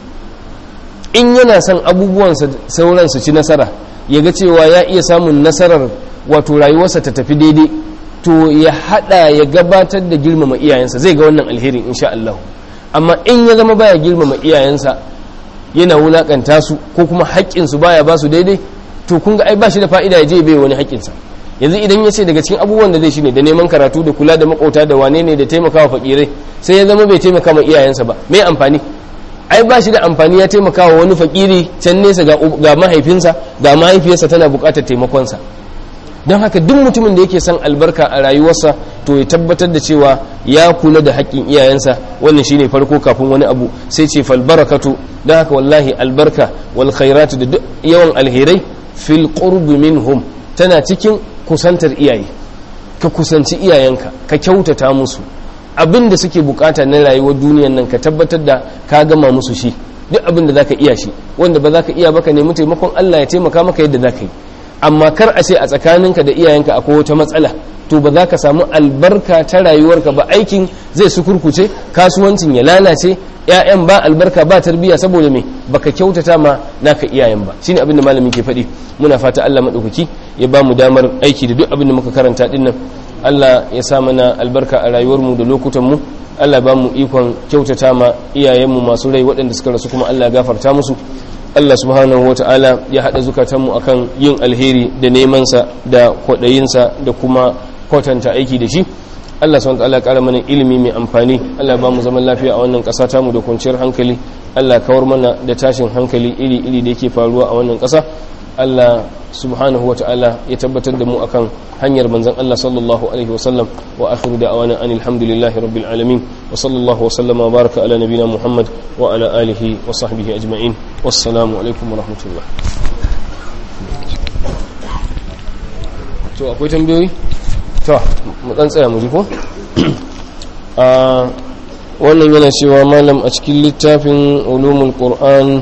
in yana son abubuwansa sauran su ci nasara ya ga cewa ya iya samun nasarar wato rayuwarsa ta tafi daidai to ya hada ya gabatar da girmama iyayensa zai ga wannan alherin insha Allah amma in ya zama baya girmama iyayensa yana wulakanta su ko kuma haƙƙin su baya ba su daidai to kun ga ai ba shi da fa'ida ya je bai wani haƙƙinsa yanzu idan ya ce daga cikin abubuwan da zai shine da neman karatu da kula da makauta da wane ne da taimakawa fakirai sai ya zama bai taimaka ma iyayensa ba me amfani ai ba shi da amfani ya taimaka wa wani fakiri can nesa ga mahaifinsa ga mahaifiyarsa tana buƙatar taimakonsa don haka duk mutumin da yake son albarka a rayuwarsa to ya tabbatar da cewa ya kula da haƙƙin iyayensa wannan shine farko kafin wani abu sai ce fal barakatu don haka wallahi albarka wal khairatu da yawan alherai fil qurbi minhum tana cikin kusantar iyaye ka kusanci iyayenka ka kyautata musu abin da suke bukata na rayuwar duniyan nan ka tabbatar da ka gama musu shi duk abin da zaka iya shi wanda ba zaka iya baka nemi taimakon Allah ya taimaka maka yadda zaka yi amma kar a ce a tsakaninka da iyayenka akwai wata matsala to ba za ka samu albarka ta rayuwarka ba aikin zai sukurkuce kasuwancin ya lalace ƴaƴan ba albarka ba tarbiyya saboda me baka kyautata ma naka iyayen ba shine abin da malamin ke faɗi muna fata Allah madaukaki ya ba mu damar aiki da duk abin da muka karanta din nan Allah ya sa mana albarka a rayuwarmu da lokutanmu Allah ba mu ikon kyautata ma iyayenmu masu rai waɗanda suka rasu kuma Allah gafarta musu Allah subhanahu wata'ala ya haɗa zukatanmu akan yin alheri da nemansa da kwaɗayinsa da kuma kwatanta aiki da shi Allah subhanahu wata'ala ƙara mana ilimi mai amfani Allah ba mu zaman lafiya a wannan ƙasa tamu da kwanciyar hankali Allah kawar mana da tashin hankali iri-iri da yake faruwa a wannan ƙasa Allah subhanahu wa ta'ala ya tabbatar da mu akan hanyar manzon Allah sallallahu alaihi wa sallam wa akhiru da'wana anil hamdulillahi rabbil alamin wa sallallahu wa sallama baraka ala nabina Muhammad wa ala alihi wa sahbihi ajma'in wassalamu alaikum wa rahmatullah to akwai tambayoyi to mu dan tsaya mu ji ko a wannan yana cewa malam a cikin littafin ulumul qur'an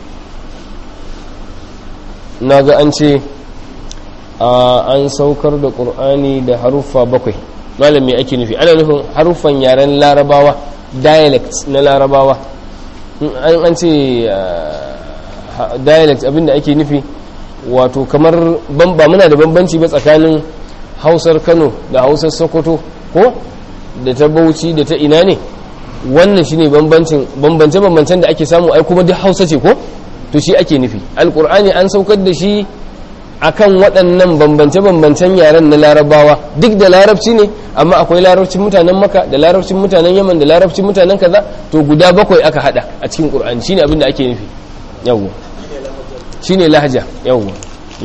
naga an ce an saukar da qur'ani da haruffa bakwai malam me ake nufi ana nufin haruffan yaren larabawa dialect na larabawa an ce dialect abinda ake nufi wato kamar ba muna da bambanci ba tsakanin hausar kano da hausar sokoto ko da ta bauchi da ta ina ne wannan shine bambancin bambance bambancen da ake samu ai kuma duk hausa ce ko to shi ake nufi alkur'ani an saukar da shi akan waɗannan bambance bambancen yaren na larabawa duk da larabci ne amma akwai larabcin mutanen maka da larabcin mutanen yaman da larabcin mutanen kaza to guda bakwai aka hada a cikin qur'ani shine abin da ake nufi yawwa shine lahaja yawwa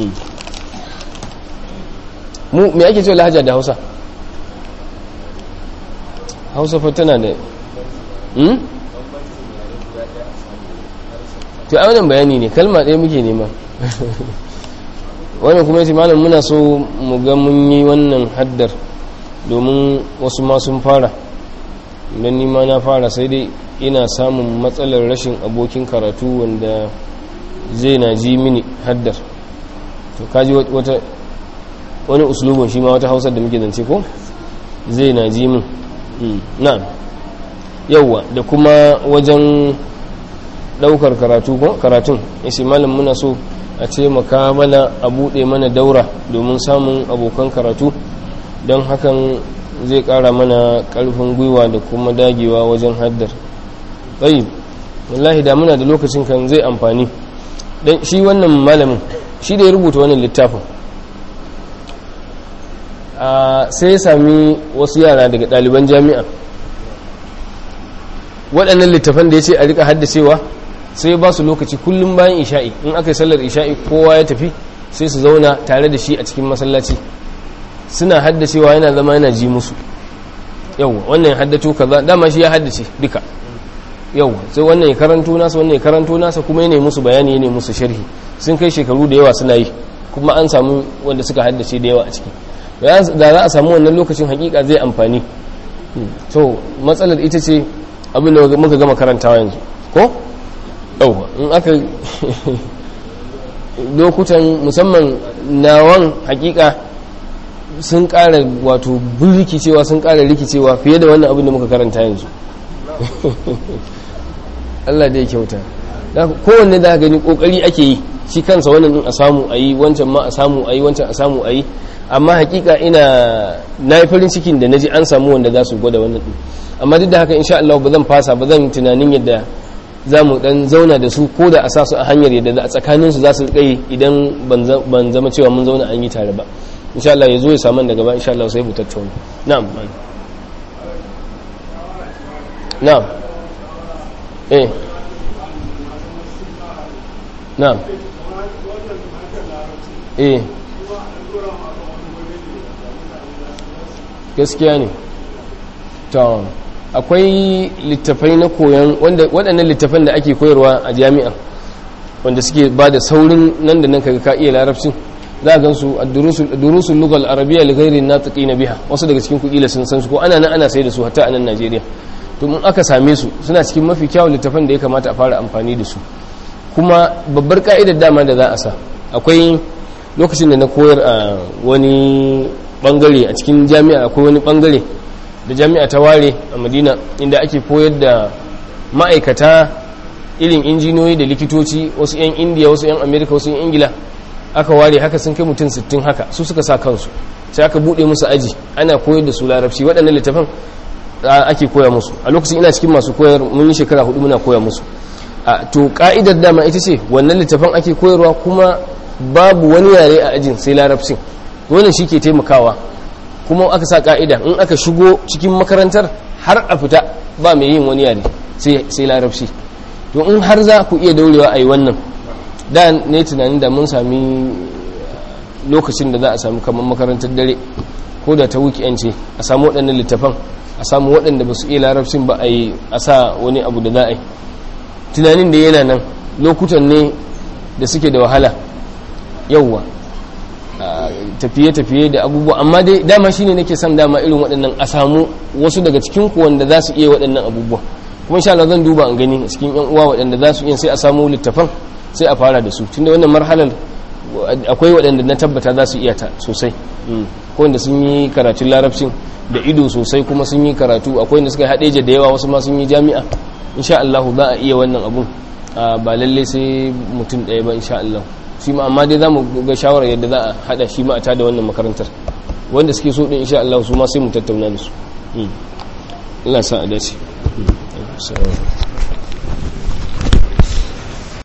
mu me ake cewa lahaja da hausa hausa fa tana da hmm? to a wannan bayani ne kalma ɗaya muke nema wannan kuma yace malam muna so mu ga mun yi wannan haddar domin wasu ma sun fara don nima na fara sai dai ina samun matsalar rashin abokin karatu wanda zai na ji mini haddar to kaji wata wani uslubin shi ma wata hausar da muke zance ko zai na ji min na'am yauwa da kuma wajen daukar karatu ko karatun isi malam muna so a ce maka mana a buɗe mana daura domin samun abokan karatu don hakan zai ƙara mana ƙarfin gwiwa da kuma dagewa wajen haddar tsayi wallahi da muna da lokacin kan zai amfani don shi wannan malamin shi da ya rubuta wannan littafin sai ya sami wasu yara daga ɗaliban jami'a waɗannan littafan da ya ce a rika haddacewa sai ba su lokaci kullum bayan isha'i in aka yi sallar isha'i kowa ya tafi sai su zauna tare da shi a cikin masallaci suna haddacewa yana zama yana ji musu yau wannan ya haddato kaza dama shi ya haddace duka yau sai wannan ya karanto nasa wannan ya karanto nasa kuma yana musu bayani yana musu sharhi sun kai shekaru da yawa suna yi kuma an samu wanda suka haddace da yawa a ciki da za a samu wannan lokacin hakika zai amfani to matsalar ita ce abin da muka gama karantawa yanzu ko yauwa in aka lokutan musamman nawan hakika sun kara wato rikicewa sun kara rikicewa fiye da wannan abin da muka karanta yanzu Allah da ya kyauta kowanne da gani kokari ake yi shi kansa wannan din a samu a yi wancan ma a samu a yi wancan a samu a yi amma hakika ina na yi farin cikin da na ji an samu wanda za su gwada wannan din amma duk da haka insha Allah ba zan fasa ba zan tunanin yadda za mu dan zauna da su ko da a sa su a hanyar yadda a tsakanin su za su kai idan ban zama cewa mun zauna an yi tare ba insha Allah ya zo ya samu daga ba insha Allah sai mu tattauna na'am na'am eh na'am eh gaskiya ne to akwai littafai na koyon waɗannan littafan da ake koyarwa a jami'a wanda suke ba da saurin nan da nan kaga ka iya larabcin za a gansu a durusun lugal arabiya li ghairi natiqi na biha wasu daga cikin kudila sun san su ko ana nan ana sai da su hatta a nan Najeriya to mun aka same su suna cikin mafi kyawun littafan da ya kamata a fara amfani da su kuma babbar ka'idar dama da za a sa akwai lokacin da na koyar a wani bangare a cikin jami'a akwai wani bangare da jami'a ta ware a madina inda ake koyar da ma'aikata irin injiniyoyi da likitoci wasu 'yan indiya wasu 'yan amerika wasu 'yan ingila aka ware haka sun kai mutum 60 haka su suka sa kansu sai aka bude musu aji ana koyar da su larabci waɗannan littafan ake koya musu a lokacin ina cikin masu koyar mun yi shekara hudu muna koya musu to ka'idar dama ita ce wannan littafan ake koyarwa kuma babu wani yare a ajin sai larabcin wannan shi ke taimakawa kuma aka sa ka'ida in aka shigo cikin makarantar har a fita ba mai yin wani yare sai larabci to in har za ku iya daurewa a yi wannan da ne tunanin da mun sami lokacin da za a sami kamar makarantar dare ko da ta weekend ce a samu waɗannan littafan a samu waɗanda ba su iya larabcin ba a yi a sa wani abu da za a yi tunanin da yana nan lokutan ne da suke da wahala yauwa tafiye-tafiye da abubuwa amma dai dama shine nake son dama irin waɗannan a samu wasu daga cikin ku wanda za su iya waɗannan abubuwa kuma insha Allah zan duba an gani a cikin yan uwa waɗanda za su iya sai a samu littafan sai a fara da su tunda wannan marhalar akwai waɗanda na tabbata za su iya ta sosai ko wanda sun yi karatun larabcin da ido sosai kuma sun yi karatu akwai wanda suka yi haɗeja da yawa wasu ma sun yi jami'a insha Allah za a iya wannan abun ba lalle sai mutum ɗaya ba insha Allah shi ma amma dai za mu ga shawarar yadda za a haɗa shi ma a tada wannan makarantar wanda suke so ɗin insha Allah su ma sai mu tattauna da su Allah sa a dace